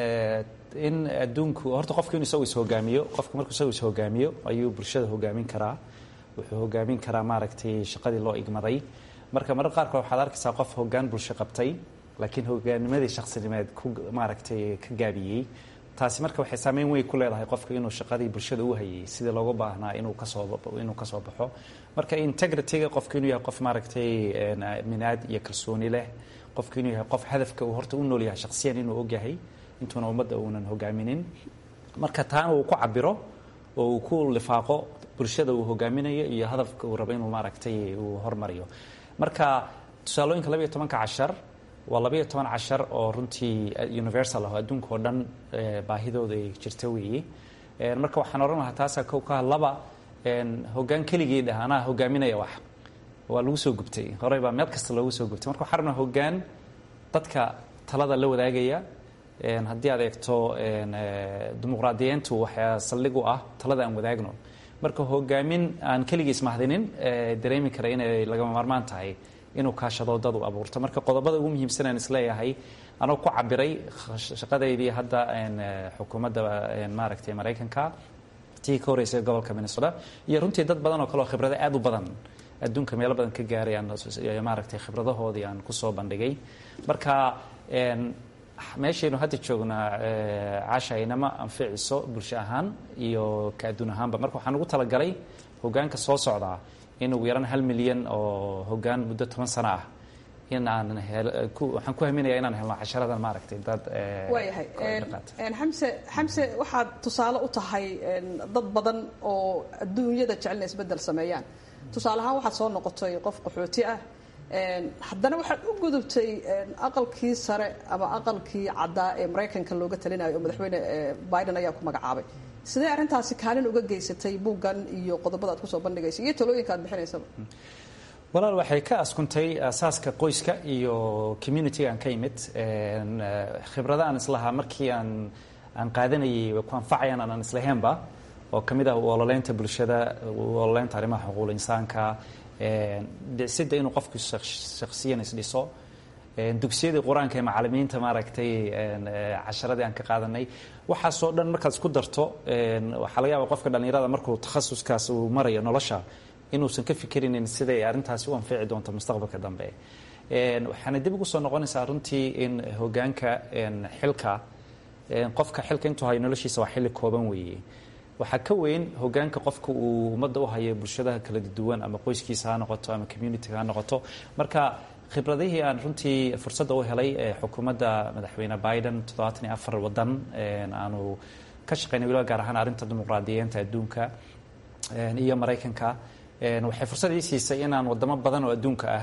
in adduunku horta qofku inu isagu ishogaamiyo qofku markuu isagu ishogaamiyo ayuu bulshada hogaamin karaa wuxuu hogaamin karaa maaragtay shaqadii loo igmaday marka marar qaarkood waxaad arkaysaa qof hogaan bulsho qabtay laakiin hogaanimadii shaksinimeed ku maaragtay ka gaabiyey taasi marka waxay saameyn weyn ku leedahay qofka inuu shaqadii bulshada u hayay sidii looga baahnaa inuu kasoo inuu kasoo baxo marka integrityga qofka inuu yahay qof maaragtay minaad iyo kalsooni leh qofka inuu yahay qof hadafka uu horta u nool yahay shaksiyan inuu ogyahay intuuna ummadda uunan hogaaminin marka taana uu ku cabiro oo uu ku lifaaqo bulshada uu hogaaminayo iyo hadafka uu rabo inuu maaragtay uu hormariyo marka tusaalooyinka labayo tobanka cashar waa labayo toban cashar oo runtii universal ah oo adduunka oo dhan baahidooda ay jirta weeye marka waxaan odhan lahaa taasaa kow ka laba hogaan keligii dhah anaa hogaaminaya wax waa lagu soo gubtay horey baa meel kasta loogu soo gubtay marka waxaan rabnaa hogaan dadka talada la wadaagaya haddii aad eegto dimuqraadiyiintu waxaa saldhig u ah talada aan wadaagno marka hogaamin aan keligiis mahdinin dareemi kara inay lagama maarmaan tahay inuu kaashado dad u abuurto marka qodobada ugu muhiimsan aan isleeyahay anoo ku cabiray shaqadeydii hadda xukuumadda maaragtay maraykanka tii ka horreysay gobolka minnesota iyo runtii dad badan oo kale oo khibrado aad u badan adduunka meelo badan ka gaaray aan maaragtay khibradahoodii aan kusoo bandhigay marka meeshaynu hadda joognaa caasha inama anficiso bulsho ahaan iyo ka adduun ahaanba marka waxaan ugu talagalay hogaanka soo socdaa in ugu yaraan hal milyan oo hogaan muddo toban sano ah in aan waxaan ku haminayaa inaan helno casharadan maaragtay dad waayahay xamse xamse waxaad tusaale u tahay dad badan oo adduunyada jecelna isbeddel sameeyaan tusaale ahaan waxaad soo noqotay qof qaxooti ah haddana waxaad u gudubtay aqalkii sare ama aqalkii caddaa ee maraykanka looga talinayo oo madaxweyne biden ayaa ku magacaabay sidee arrintaasi kaalin uga geysatay buuggan iyo qodobada aad kusoo bandhigaysa iyo talooyinka aad bixinaysaba walaal waxay ka askuntay asaaska qoyska iyo communitiga aan ka imid khibrada aan islahaa markii aan aan qaadanayay way ku anfacayaan aan islahaynba oo ka mid ah u ololeynta bulshada u ololeynta arrimaha xuquuqul insaanka dhisidda inuu qofku shaksiyan isdhiso dugsiyadii qur-aanka ee macalimiinta maaragtay casharadii aan ka qaadanay waxaasoo dhan markaad isku darto waxaa laga yaaba qofka dhallinyarada markuu takhasuskaas uu marayo nolosha inuusan ka fikirinin siday arrintaasi u anfici doonto mustaqbalka dambe waxaana dib ugu soo noqonaysaa runtii in hogaanka xilka qofka xilka intuu hayo noloshiisa waa xilli kooban weeye waxaa ka weyn hogaanka qofka uu ummadda u hayo bulshadaha kala duwan ama qoyskiisa ha noqoto ama communitiga ha noqoto marka khibradihii aan runtii fursadda u helay xukuumadda madaxweyne biden toddobaatan iyo afar wadan aanu ka shaqeynay weliba gaar ahaan arrinta dimuqraadiyiinta adduunka iyo maraykanka waxay fursad ii siisay inaan wadamo badan oo adduunka ah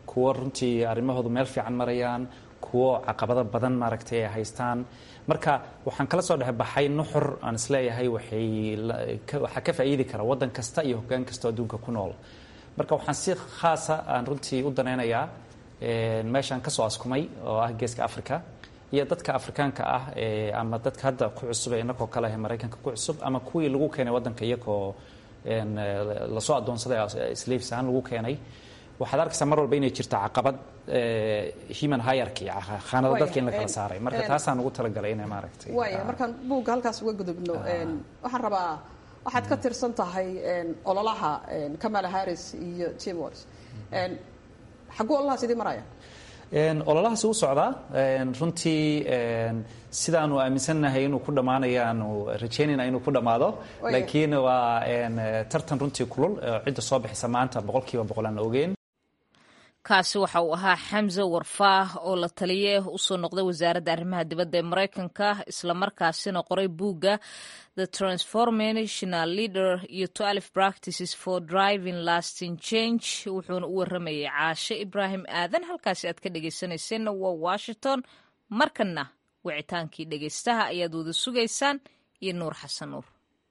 kuwo runtii arrimahoodu meel fiican marayaan kuwo caqabado badan maaragtay ay haystaan marka waxaan kala soo dhexbaxay nuxur aan isleeyahay waxay waxaa ka faa'iidi kara waddan kasta iyo hoggaan kasta adduunka ku nool marka waxaan si khaasa aan runtii u danaynayaa meeshaan ka soo askumay oo ah geeska africa iyo dadka afrikaanka ah ama dadka hadda ku cusub ee inakoo kale ah maraykanka ku cusub ama kuwii lagu keenay waddanka iyagoo lasoo addoonsaday slaves ahaan lagu keenay waxaad arkaysaa mar walba inay jirto caqabad human hierarchy khaanado dadka in la kala saaray marka taasaan ugu talagalay inay maaragtay waaya markaan buugga halkaas uga gudubno waxaan rabaa waxaad ka tirsan tahay ololaha kamala harris iyo tim walls xagguu ololahaas idii maraya ololahaasi u socdaa runtii sidaanu aaminsannahay inuu ku dhammaanayo aanu rajaynayna inuu ku dhammaado laakiin waa tartan runtii kulul cidda soo bixisa maanta boqol kiiba boqol aan ogeen kaasi waxa uu ahaa xamse warfaah oo la taliye usoo noqday wasaaradda arrimaha dibadda ee maraykanka islamarkaasina qoray buugga the transformational leader iyo twelve practices for driving lasting change wuxuuna u waramayay caashe ibraahim aadan halkaasi aad ka dhegeysanayseena waa washington markanna wicitaankii dhegeystaha ayaad wada sugaysaan iyo nuur xasan nuur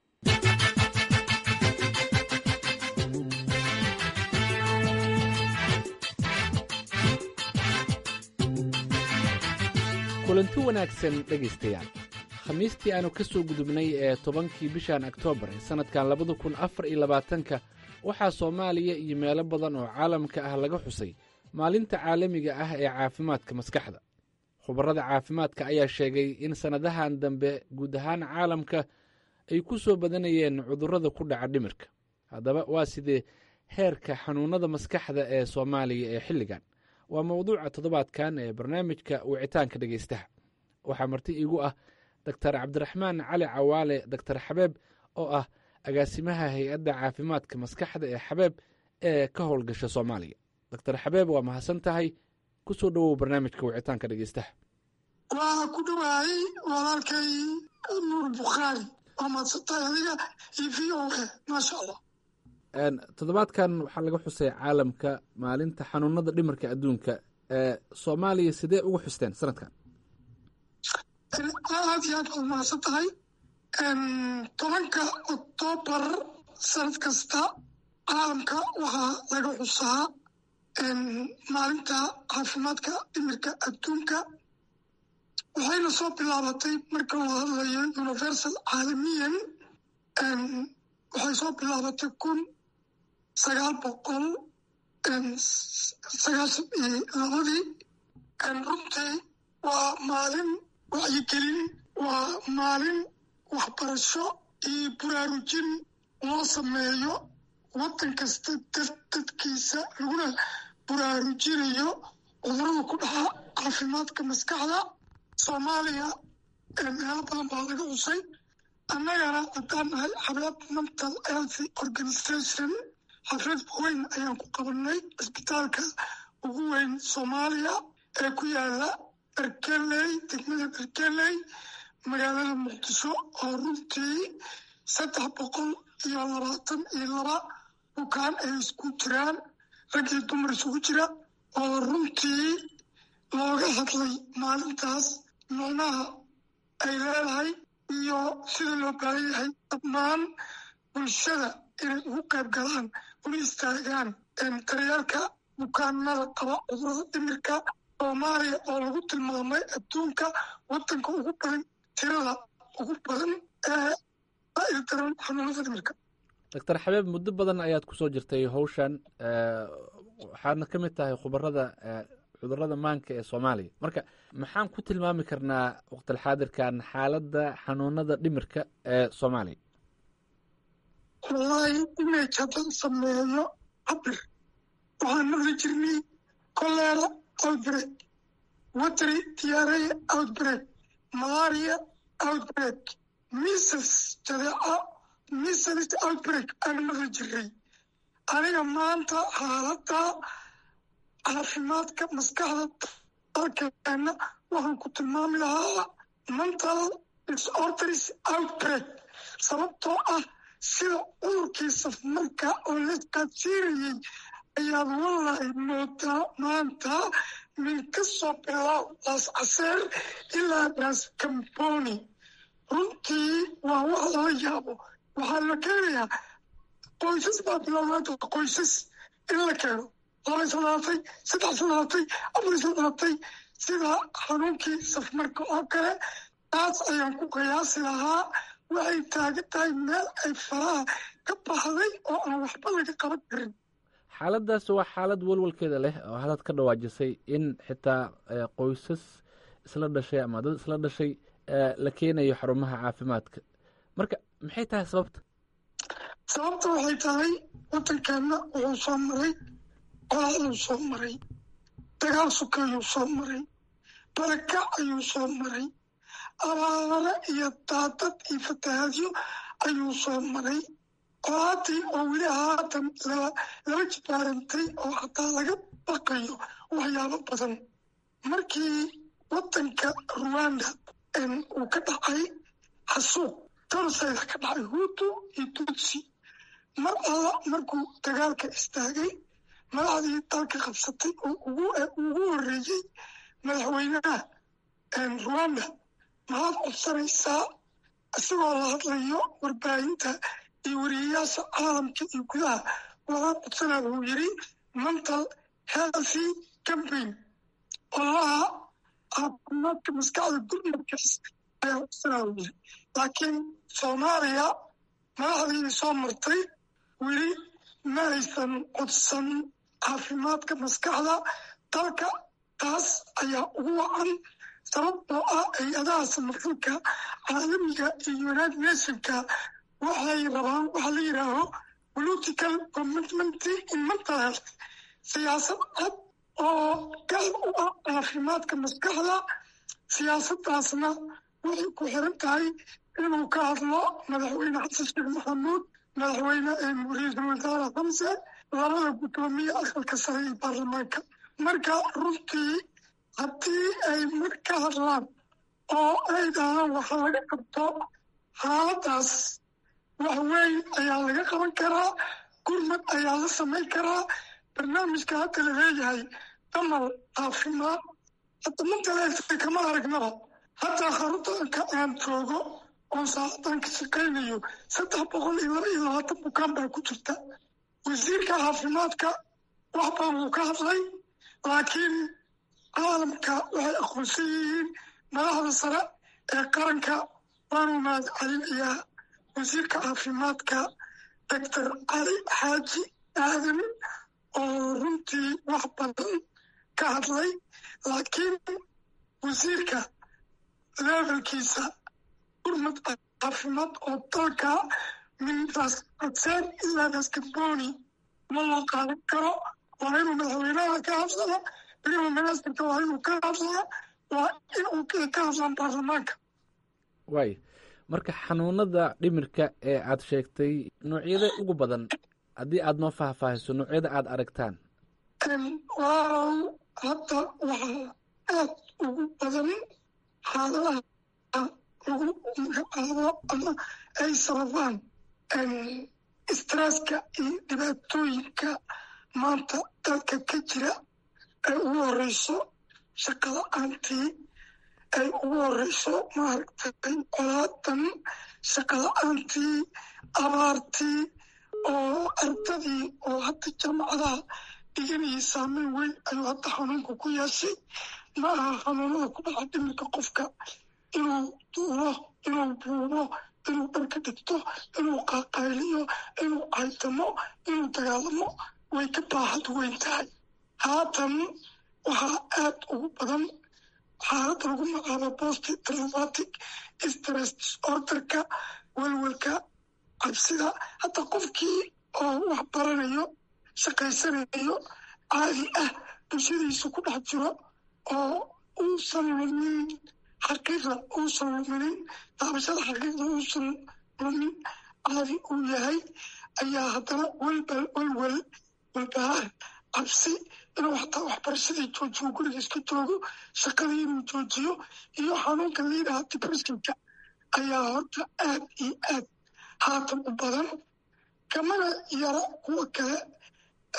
kulanti wanaagsan dhegaystayaal khamiistii aanu ka soo gudubnay ee tobankii bishan oktoobar ee sannadkan labada kun afar iyo labaatanka waxaa soomaaliya iyo meelo badan oo caalamka ah laga xusay maalinta caalamiga ah ee caafimaadka maskaxda khubarrada caafimaadka ayaa sheegay in sannadahan dambe guud ahaan caalamka ay ku soo badanayeen cudurrada ku dhaca dhimirka haddaba waa sidee heerka xanuunnada maskaxda ee soomaaliya ee xilligan waa mawduuca toddobaadkan ee barnaamijka wicitaanka dhegaystaha waxaa marti iigu ah doktar cabdiraxmaan cali cawaale doktar xabeeb oo ah agaasimaha hay-adda caafimaadka maskaxda ee xabeeb ee ka howlgasha soomaaliya doktar xabeeb waa mahadsan tahay ku soo dhowow barnaamijka wicitaanka dhegaystaha waa ku dhawaayey walaalkay nuur bukhaari waa mahadsantahay adiga iyo v o a maasha allah toddobaadkan waxaa laga xusay caalamka maalinta xanuunada dhimarka adduunka soomaaliya sidee uga xusteen sanadkan aad iyo aad waad mahadsan tahay tobanka oktoobar sanad kasta caalamka waxaa laga xusaa maalinta caafimaadka dhimirka adduunka waxayna soo bilaabatay marka loo hadlayo universal caalamiyan waxay soo bilaabatay kun sagaal boqol sagaashan iyo labadii runtii waa maalin wacyigelin waa maalin waxbarasho iyo buraarujin loo sameeyo waddan kasta dadkiisa laguna buraarujinayo cudurada ku dhaca caafimaadka maskaxda soomaaliya meelo badan baa laga xusay annagana haddaan nahay xabeeb mental health organization xaflad weyn ayaan ku qabanay cisbitaalka ugu weyn soomaaliya ee ku yaala berkeley degmada berkeley magaalada muqdisho oo runtii saddex boqol iyo labaatan iyo laba bukaan ay isku jiraan rag iyo dumar isugu jira oo runtii looga hadlay maalintaas micnaha ay leedahay iyo sida loo baahan yahay dhammaan bulshada inay ugu qayb galaan una istaagaan daryeelka bukaanada qaba cudurada dhimirka soomaaliya oo lagu tilmaamay adduunka waddanka ugu badan tirada ugu badan ee daran xanuunada dhimirka doctor xabeeb muddo badan ayaad ku soo jirtay howshan waxaadna ka mid tahay khubarada cudurada maanka ee soomaaliya marka maxaan ku tilmaami karnaa waqtilxaadirkan xaaladda xanuunada dhimirka ee soomaaliya wallaahi image haddaan sameeyo cabir waxaan maqli jirnay kolera outbreak watery diarrhea outbreak malaria outbreak measles jadeeco measles outbreak aan maqli jirnay aniga maanta xaaladda caafimaadka maskaxda dalkeena waxaan ku tilmaami lahaa mental disorders outbreak sababtoo ah sida cudurkii safmarka oo la isqaadsiinayey ayaad wallahi moodaa maanta min ka soo bilaab laas caseer ilaa laas kamboni runtii waa wax lala yaabo waxaa la keenayaa qoysas baa bilownaanta qoysas in la keeno laba isadaatay saddex isadaatay afar isadaatay sida xanuunkii safmarka oo kale taas ayaan ku qiyaasi lahaa waxay taagan tahay meel ay faraha ka baxday oo aan waxba laga qaban karin xaaladdaas waa xaalad walwalkeeda leh oo hadaad ka dhawaajisay in xitaa qoysas isla dhashay ama dad isla dhashay la keenayo xarumaha caafimaadka marka maxay tahay sababta sababta waxay tahay waddankeenna wuxuu soo maray colaaduu soo maray dagaal sukeeyuu soo maray barakac ayuu soo maray abaare iyo daadad iyo fatahaadyo ayuu soo maray colaadii oo weli haatan laba jibaarantay oo hataa laga baqayo waxyaabo badan markii waddanka ruwanda uu ka dhacay xasuuq torosayda ka dhacay hutu iyo tutsi mar alla markuu dagaalka istaagay madaxdii dalka qabsatay oo ugu horreeyey madaxweynaha ruwanda maxaad codsanaysaa isagoo la hadlayo warbaahinta iyo wariyayaasha caalamka iyo gudaha waxaan codsanaa wuu yidhi mental healthy campaign olaha caafimaadka maskaxda gurmadkaas ayaa codsanaa wuu yidhi laakiin soomaaliya madaxdiii soo martay weli ma aysan codsan caafimaadka maskaxda dalka taas ayaa ugu wacan sababtoo ah hay-adaha samafalka caalamiga iyo united nationka waxay rabaan waxa la yidhaaho political commitment in mental health siyaasad cad oo gaar u ah caafimaadka maskaxda siyaasaddaasna waxay ku xiran tahay inuu ka hadlo madaxweyne xasan sheekh maxamuud madaxweyne ra-iisul wasaare xamse labada guddoomiye aqalka sare ee baarlamaanka marka runtii haddii ay mar ka hadlaan oo ay dhahaan waxa laga qabto xaaladdaas wax weyn ayaa laga qaban karaa gurmad ayaa la samayn karaa barnaamijka hadda la leeyahay damal caafimaad hadda mantaleegta kama aragnaba hadda xaruntanka aan joogo oon saacadan ka shaqaynayo saddex boqol iyo laba iyo labaatan bukaan baa ku jirta wasiirka caafimaadka wax badan wuu ka hadlay laakiin caalamka waxay aqoonsan yihiin madaxda sare ee qaranka waanu mahad celinayaa wasiirka caafimaadka doctor cali xaaji aadan oo runtii wax badan ka hadlay laakiin wasiirka levelkiisa gurmad caafimaad oo dalka mintaas codseen ilaa daskamboni ma loo qaadan karo waa inuu madaxweynaha ka hadlaa prime ministerka waa inuu ka hadlaa waa inuu ka hadlaan baarlamaanka waay marka xanuunada dhimirka ee aad sheegtay noocyada ugu badan haddii aad noo faahfaahiso noocyada aad aragtaan waaw hadda waxaa aad ugu badan xaaladaha lagu magacaabo ama ay sababaan stresska iyo dhibaatooyinka maanta dalka ka jira ay ugu horeyso shaqala-aantii ay ugu horeyso maaragtay colaadan shaqala-aantii abaartii oo ardadii oo hadda jaamacadaha dhiganayay saameyn weyn ayuu hadda xanuunka ku yeeshay ma aha xanuunada ku dhaca dhimirka qofka inuu duulo inuu buubo inuu dharka dhigto inuu qaaqayliyo inuu caytamo inuu dagaalamo way ka baaxad weyn tahay haatan waxaa aad ugu badan xaalada lagu magacaabo post traumatic stress disorderka welwelka cabsida hadda qofkii oo wax baranayo shaqaysanayo caadi ah bulshadiisu ku dhex jiro oo uusan lumin xaqiiqda uusan luminin daabashada xaqiiqda uusan lumin caadi uu yahay ayaa haddana welbal welwel walbahaar cabsi inuu xataa waxbarashadii joojiyo guriga iska joogo shaqadii inuu joojiyo iyo xanuunka liidaha depressionka ayaa horta aad iyo aad haatan u badan kamana yara kuwa kale ay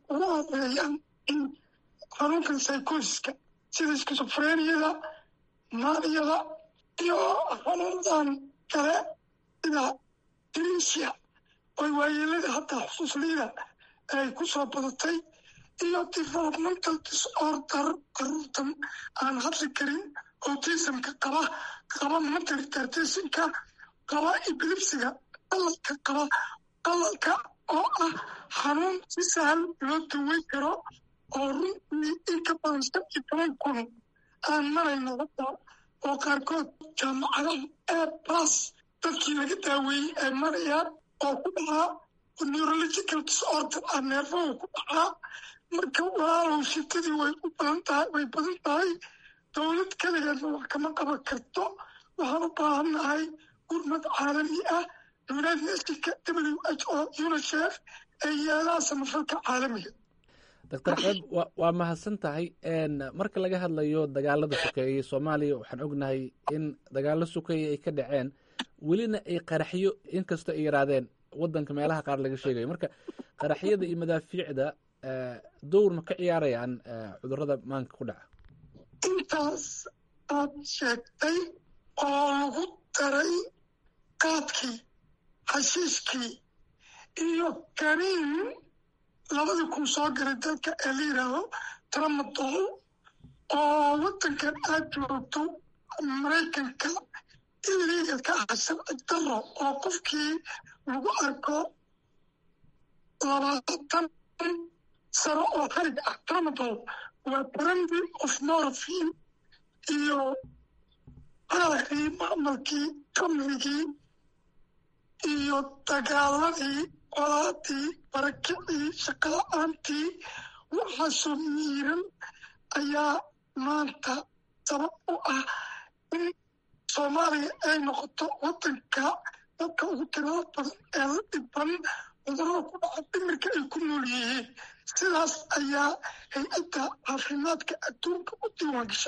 uga horeeyaan in xanuunkan psychosiska sida skisofreniyada maaniyada iyo xanuunadan kale sida dementia oy waayeelada hataa xusuusliida ay ku soo badatay iyo developmental disorder caruurtan aan hadli karin autismka qaba qaba mental retardation-ka qaba epilepsiga qalalka qaba qalalka oo ah xanuun si sahal loo daweyn karo oo runtii in ka badan shan iyo toban kun aan marayno hadda oo qaarkood jaamacadaha ee bas dadkii laga daaweeyey ay marayaan oo ku dhacaa neurological disorder ah neerfahu ku dhacaa marka walaalow shitadii way u badan tahay way badan tahay dowlad keligeedna wax kama qaban karto waxaan u baahannahay gurmad caalami ah united nationka w h o unicef ee yeelaha samafalka caalamiga doctor ceeb wa waa mahadsan tahay marka laga hadlayo dagaalada sokeeyey soomaaliya waxaan ognahay in dagaalo sokeeye ay ka dhaceen welina ay qaraxyo inkastoo ay yaraadeen wadanka meelaha qaar laga sheegayo marka qaraxyada iyo madaafiicda dowr ma ka ciyaarayaan cudurada maanka ku dhaca intaas aad sheegtay oo lagu daray qaadkii xashiishkii iyo kaniin labadii kun soo garay dalka ee la yidhaahdo tramadol oo waddankan aad joogto maraykanka illegal ka ah sharci daro oo qofkii lagu arko labaatan sano oo xarig ah tramadol waa brandy of morphine iyo caaqii macmalkii kamrigii iyo dagaaladii colaadii barakicii shaqala-aantii waxaasoo miiran ayaa maanta sabab u ah in soomaaliya ay noqoto waddanka dadka ugu tirada badan ee la dhiban cudurada ku dhaca dhimirka ay ku nool yihiin sidaas ayaa hay-adda caafimaadka adduunka u diiwaan gasha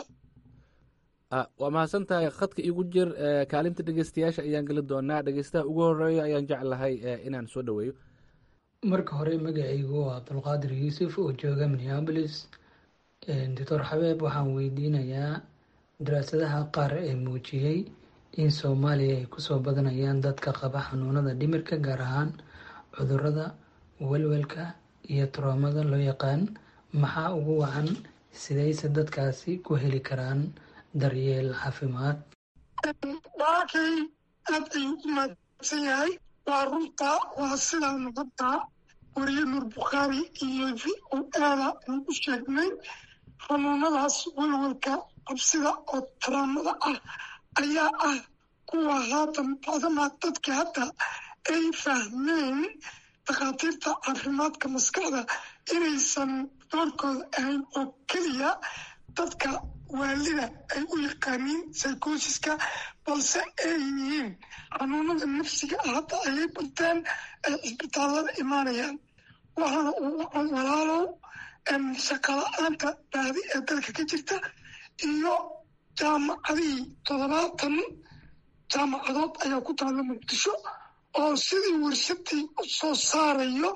waa mahadsan tahay khadka igu jir kaalinta dhegeystayaasha ayaan geli doonaa dhegeystaha ugu horeeya ayaan jeclahay inaan soo dhaweeyo marka hore magacaygu waa abdulqaadir yuusuf oo jooga minneabolis doctor xabeeb waxaan weydiinayaa daraasadaha qaar ee muujiyey in soomaaliya ay kusoo badanayaan dadka qaba xanuunada dhimirka gaar ahaan cudurada welwelka iyo troomada loo yaqaan maxaa ugu wacan sidayse dadkaasi ku heli karaan daryeel caafimaad waakay aad ayuu u mahadsan yahay waa runta waa sidaanu hadda wariye nuur bukhaari iyo v o aada aan u sheegnay xanuunadaas welwelka cabsida oo taraamada ah ayaa ah kuwa haatan bacdamaa dadka hadda ay fahmeen dhakhaatiirta caafimaadka maskaxda inaysan doorkooda ahayn oo keliya dadka waalida ay u yaqaaniin psychosiska balse ay yihiin xanuunada nafsiga ah hadda ayay barteen ay cisbitaallada imaanayaan waxaana uu wacan walaalow shaqala-aanta baadi ee dalka ka jirta iyo jaamacadihii toddobaatan jaamacadood ayaa ku taalla muqdisho oo sidii warshadii u soo saarayo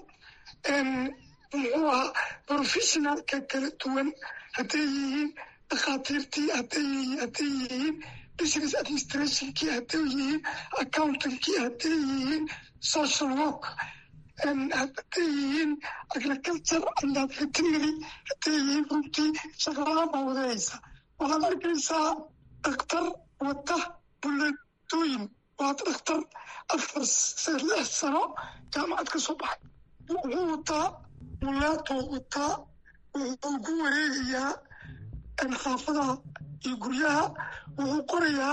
muxuu ahaa professionalka kala duwan hadday yihiin dhakhaatiirtii hadday yihiin business administrationkii hadday yihiin accountankii hadday yihiin social work hadday yihiin agriculture and veterinary hadday yihiin runtii shaqalahaan baa wadayaysa waxaad arkaysaa dhakhtar wata buleetooyin waa dhakhtar afar lix sano jaamacad ka soo baxay wuxuu wataa buleetoo wataa wuxuu ku wareegayaa xaafadaha iyo guryaha wuxuu qorayaa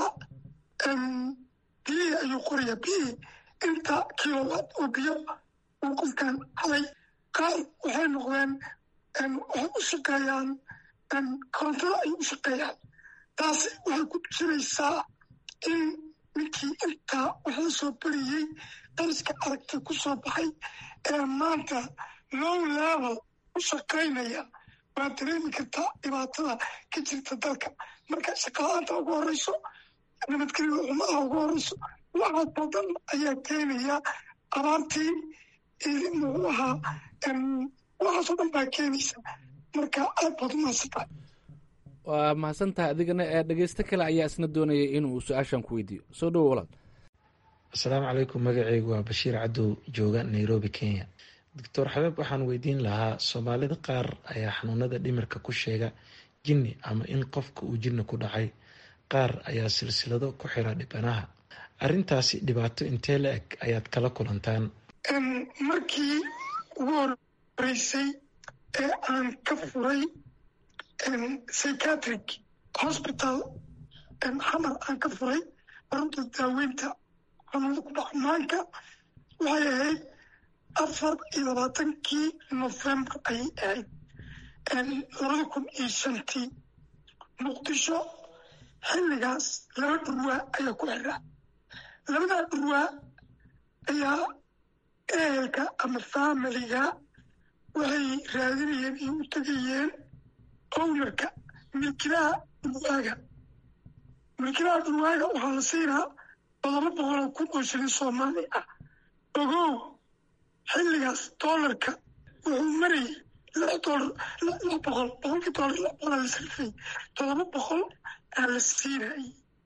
biyihii ayuu qorayaa biyihii inta kilowatt oo biyo uu qofkan halay qaar waxay noqdeen waxay u shaqeeyaan korontada ay u shaqeeyaan taasi waxay ku tusinaysaa in ninkii intaa wax la soo bariyey dariska aragtay ku soo baxay ee maanta low level u shaqaynaya waa dareemi kartaa dhibaatada ka jirta dalka marka shaqala-aanta ugu horeyso nabadgelyo xumaha ugu horeyso waxaas oo dhan ayaa keenaya abaartii muxuu ahaa waxaasoo dhan baa keenaysa marka aad baad u mahadsantahay waa mahadsan tahay adigana ee dhegeysto kale ayaa isna doonayay inuu su-aashan ku weydiiyo soo dhowo walaal asalaamu calaykum magaceygu waa bashiir cadow jooga nairobi kenya doctor xabeeb waxaan weydiin lahaa soomaalida qaar ayaa xanuunada dhimirka ku sheega jinni ama in qofka uu jinni ku dhacay qaar ayaa silsilado ku xira dhibanaha arrintaasi dhibaato intee la eg ayaad kala kulantaan markii ugu horeysay ee aan ka furay psychiatric hospital xamar aan ka furay arunta daaweynta xanuunada ku dhaca maanka waxay ahayd afar iyo labaatankii november ayay ahayd labada kun iyo shantii muqdisho xilligaas laba dhurwaa ayaa ku xiraa labadaa dhurwaa ayaa ehelka ama faamiliga waxay raadinayeen iyo u tegayeen ownerka milkilaha dhurwaaga milkilaha dhurwaaga waxaa la siinaa todoba boqoloo kun oo shilin soomaali ah ogow xilligaas doolarka wuxuu marayay lix doolar lix boqol boqolkii doolar lix boqolaa la sarfay todoba boqol aa la siinayay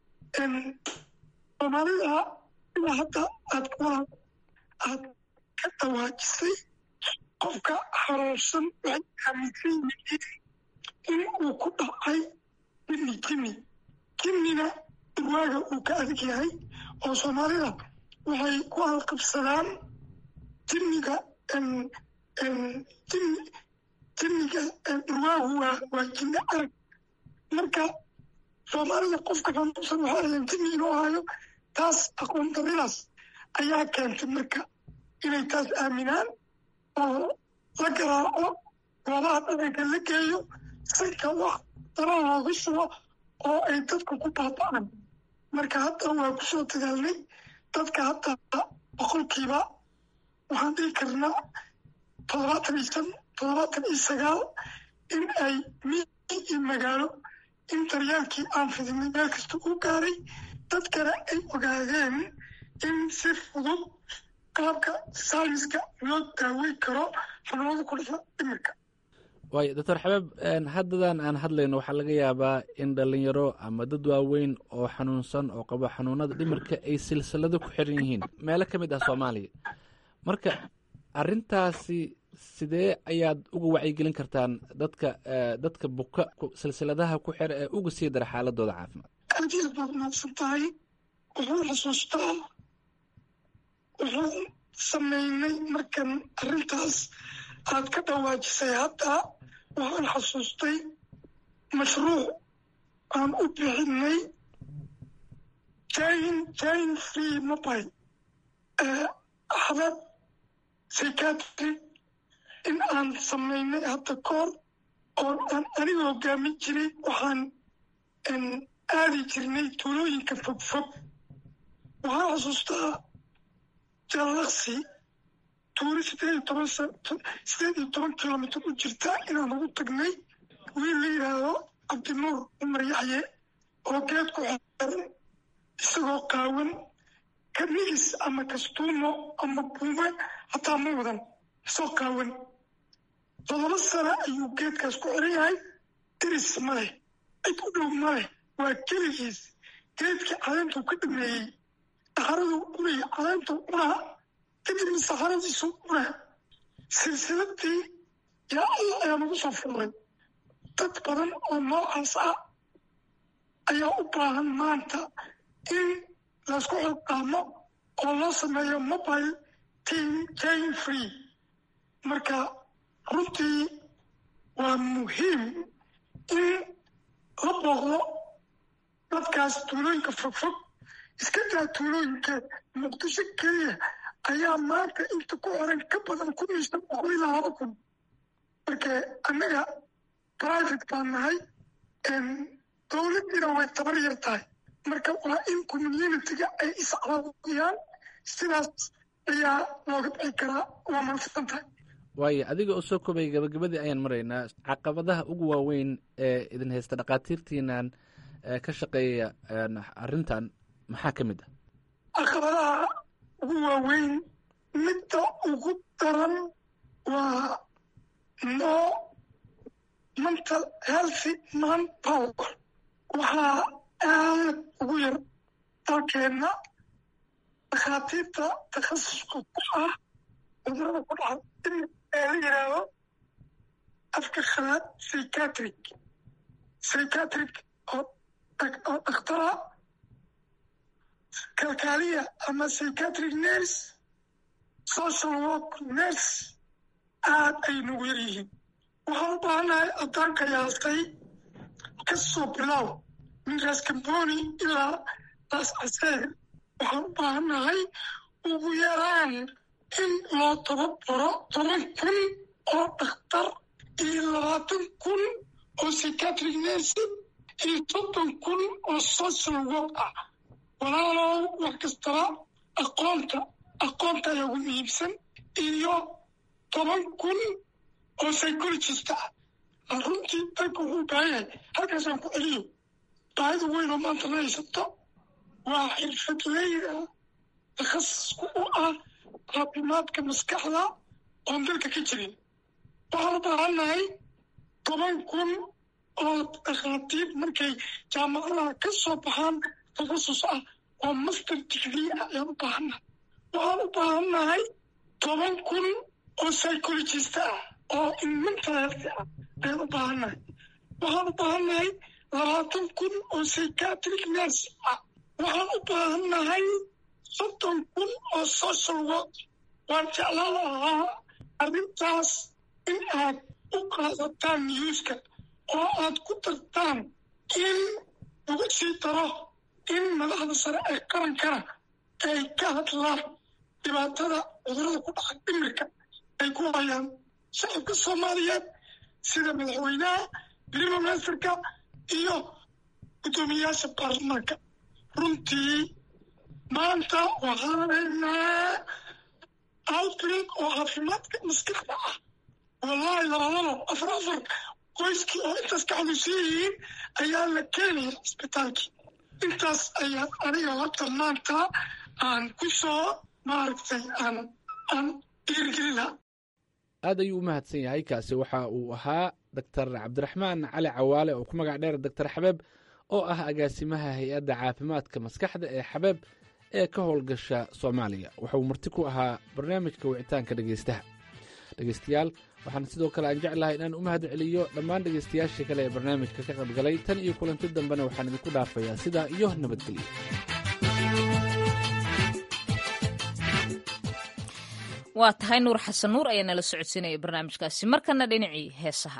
soomaalida ilaa hadda aad walaal aad ka dhawaajisay qofka xanuunsan waxay aaminsan yihiin in uu ku dhacay jinni jinni jinnina dhurwaaga uu ka adag yahay oo soomaalida waxay ku halqabsadaan jinniga jinniga dhurwaagu waa waa jinni arag marka soomaalida qofka xanuunsan waxay ahayn jinni inuu hayo taas aqoon daridaas ayaa keentay marka inay taas aaminaan oo la garaaco goobaha dhaqanka la geeyo sanka wax dara looga shubo oo ay dadku ku baaba'aan marka hadda waa ku soo dadaalnay dadka hadda boqolkiiba waxaan dhihi karnaa toddobaatan iyo shan toddobaatan iyo sagaal in ay miyi iyo magaalo in daryaalkii aan fidinay meel kasta u gaaray dadkana ay ogaadeen in si fudud qaabka sayniska loo daaweyn karo xanuunada ku dhasha dhimirka waayo doctor xabeeb haddadan aan hadlayno waxaa laga yaabaa in dhalinyaro ama dad waaweyn oo xanuunsan oo qabo xanuunada dhimirka ay silsilado ku xiran yihiin meelo ka mid ah soomaaliya marka arrintaasi sidee ayaad uga wacyigelin kartaan dadka dadka buka silsiladaha ku xira ee uga sii dara xaaladooda caafimaad aad iyo baad mahadsan tahay wuxuu xusuustaa waxaan sameynay markan arrintaas aad ka dhawaajisay hadda waxaan xasuustay mashruuc aan u bixinay jain jain free mobile xabad psychiatry in aan sameynay hadda koor oo aan aniga hogaamin jiray waxaan aadi jirnay tuulooyinka fogfog waxaan xasuustaa jallaqsi tuuli sideed iyo toban sideed iyo toban kilomitr u jirta inaan ugu tagnay wiil la yidhaahdo cabdinuur cumar yaxye oo geed ku xeeran isagoo qaawan kanigis ama kastuumo ama buume hataa ma wadan isagoo qaawan todoba sano ayuu geedkaas ku xiran yahay diris ma leh cid u dhow ma leh waa keligiis geedkii caleentuu ka dhameeyey saxaraduu cunaya caleentuu cunaa kadibna saxaradiisu cuna silsiladii yaa alla ayaa nagu soo furay dad badan oo noocaas ah ayaa u baahan maanta in laysku xilqaamo oo loo sameeyo mobile team jain free marka runtii waa muhiim in la booqdo dadkaas tuulooyinka fogfog iska daa tuulooyinka muqdisho keliya ayaa maanta inta ku xiran ka badan kun iyo shan boqol ilaa laba kun marka annaga private baan nahay dowladdiina way tabar yar tahay marka waa in communitiga ay iscaawiyaan sidaas ayaa looga bixi karaa waa mahadsan tahay waayo adiga oo soo kobay gabagabadii ayaan maraynaa caqabadaha ugu waaweyn ee idin haysta dhakhaatiirtiinan ka shaqeeya arrintan maxaa ka mid ah caqabadaha ugu waaweyn midda ugu daran waa no mental healthy man power waxaa aad ugu yar dalkeenna dhakhaatiirta takhasuska ku ah cudurada ku dhaca in ee la yidhaahdo afka khalaad psychiatric psychiatric oo oo dhakhtara kalkaaliya ama psychiatric nurse social work nurse aad ay nagu yar yihiin waxaan u baahannahay addaanka yaastay ka soo bilow min raas kamboni ilaa raas caseer waxaan u baahannahay ugu yaraan in loo tababaro toban kun oo dhakhtar iyo labaatan kun oo psychiatric nurse iyo soddon kun oo social work ah walaalow wax kastaba aqoonta aqoonta ayaa ugu muhiimsan iyo toban kun oo psychologist ah runtii dalka wuxuu baahan yahay halkaasaan ku celiyo baahida weyn oo maanta la haysato waa xirfadleyda takhasisku u ah caafimaadka maskaxda oon dalka ka jirin waxaan u baahannahay toban kun oo dhakhaatiir markay jaamacadaha ka soo baxaan takhasus ah oo master degree ah ayaan u baahannahay waxaan u baahannahay toban kun oo psychologist ah oo in mental health ah ayaan u baahannahay waxaan u baahannahay labaatan kun oo psychiatric nurse ah waxaan u baahannahay soddon kun oo social work waan jeclaan lahaa arrintaas in aad u qaadataan newska oo aad ku dartaan in lagu sii daro in madaxda sare ee qarankana ay ka hadlaan dhibaatada cudurada ku dhaca dhimirka ay ku hayaan shacabka soomaaliyeed sida madaxweynaha prime ministerka iyo guddoomiyayaasha baarlamaanka runtii maanta waxaan haynaa outbreak oo caafimaadka maskaxda ah wallahi labadaba afar afar qoyskii oo intaas ka xanuunsan yihiin ayaa la keenaya cisbitaalkii intaas ayaa aniga horta maanta aan ku soo maaragtay aan aan dhiirigelina aad ayuu u mahadsan yahay kaasi waxa uu ahaa doctor cabdiraxmaan cali cawaale oo ku magac dheer doctor xabeeb oo ah agaasimaha hay-adda caafimaadka maskaxda ee xabeeb ee ka howlgasha soomaaliya wuxuu marti ku ahaa barnaamijka wicitaanka dhegeystaha dhegeystayaal waxaan sidoo kale aan jeclahay inaan u mahad celiyo dhammaan dhegeystayaashii kale ee barnaamijka ka qaybgalay tan iyo kulanti dambena waxaan idinku dhaafayaa sidaa iyo nabadgelyo waa tahay nuur xasan nuur ayaa nala socodsiinaya barnaamijkaasi markana dhinacii heesaha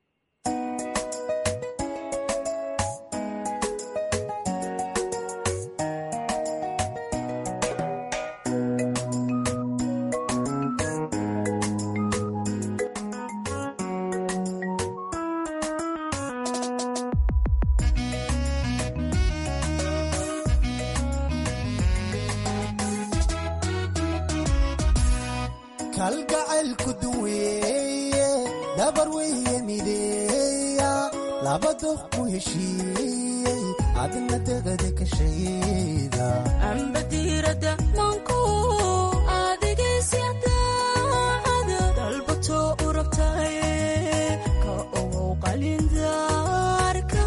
kalgacaylku duweeye dabar weye mideeya laba doq ku heshiiyey adna degada ka shayda amba diirada manku adigaysyadaacada dalbato u rabtaye ka ogow qalindaarka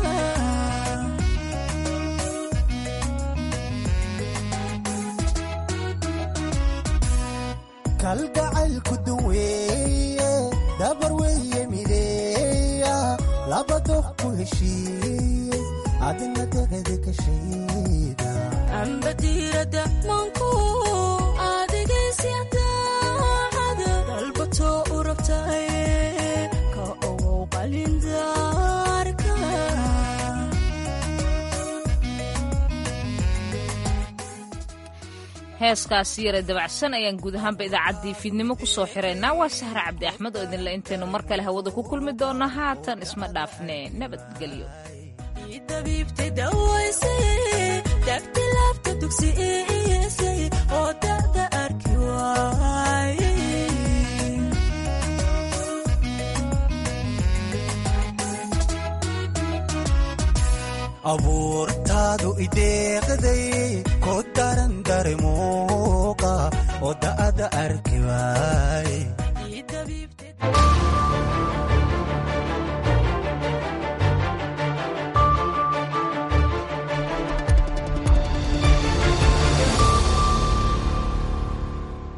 kalgacaylku duweeye dabar weye mideeya laba doq ku heshiiyey adna degada ka shayda amba diirada manku adigaysyadaacada dalbato u rabtaye ka ogow qalindaarka heeskaasi yare dabacsan ayaan guud ahaanba idaacaddii fiidnimo ku soo xiraynaa waa sahre cabdi axmed oo idinle intaynu mar kale hawada ku kulmi doonno haatan isma dhaafne nabadgelyo dabiibtay dawayse dagti laabta dugsi iisay oo da'da arki waaye abuurtaadu ideeqday ko daran daremuuqa oo da'ada arki waaye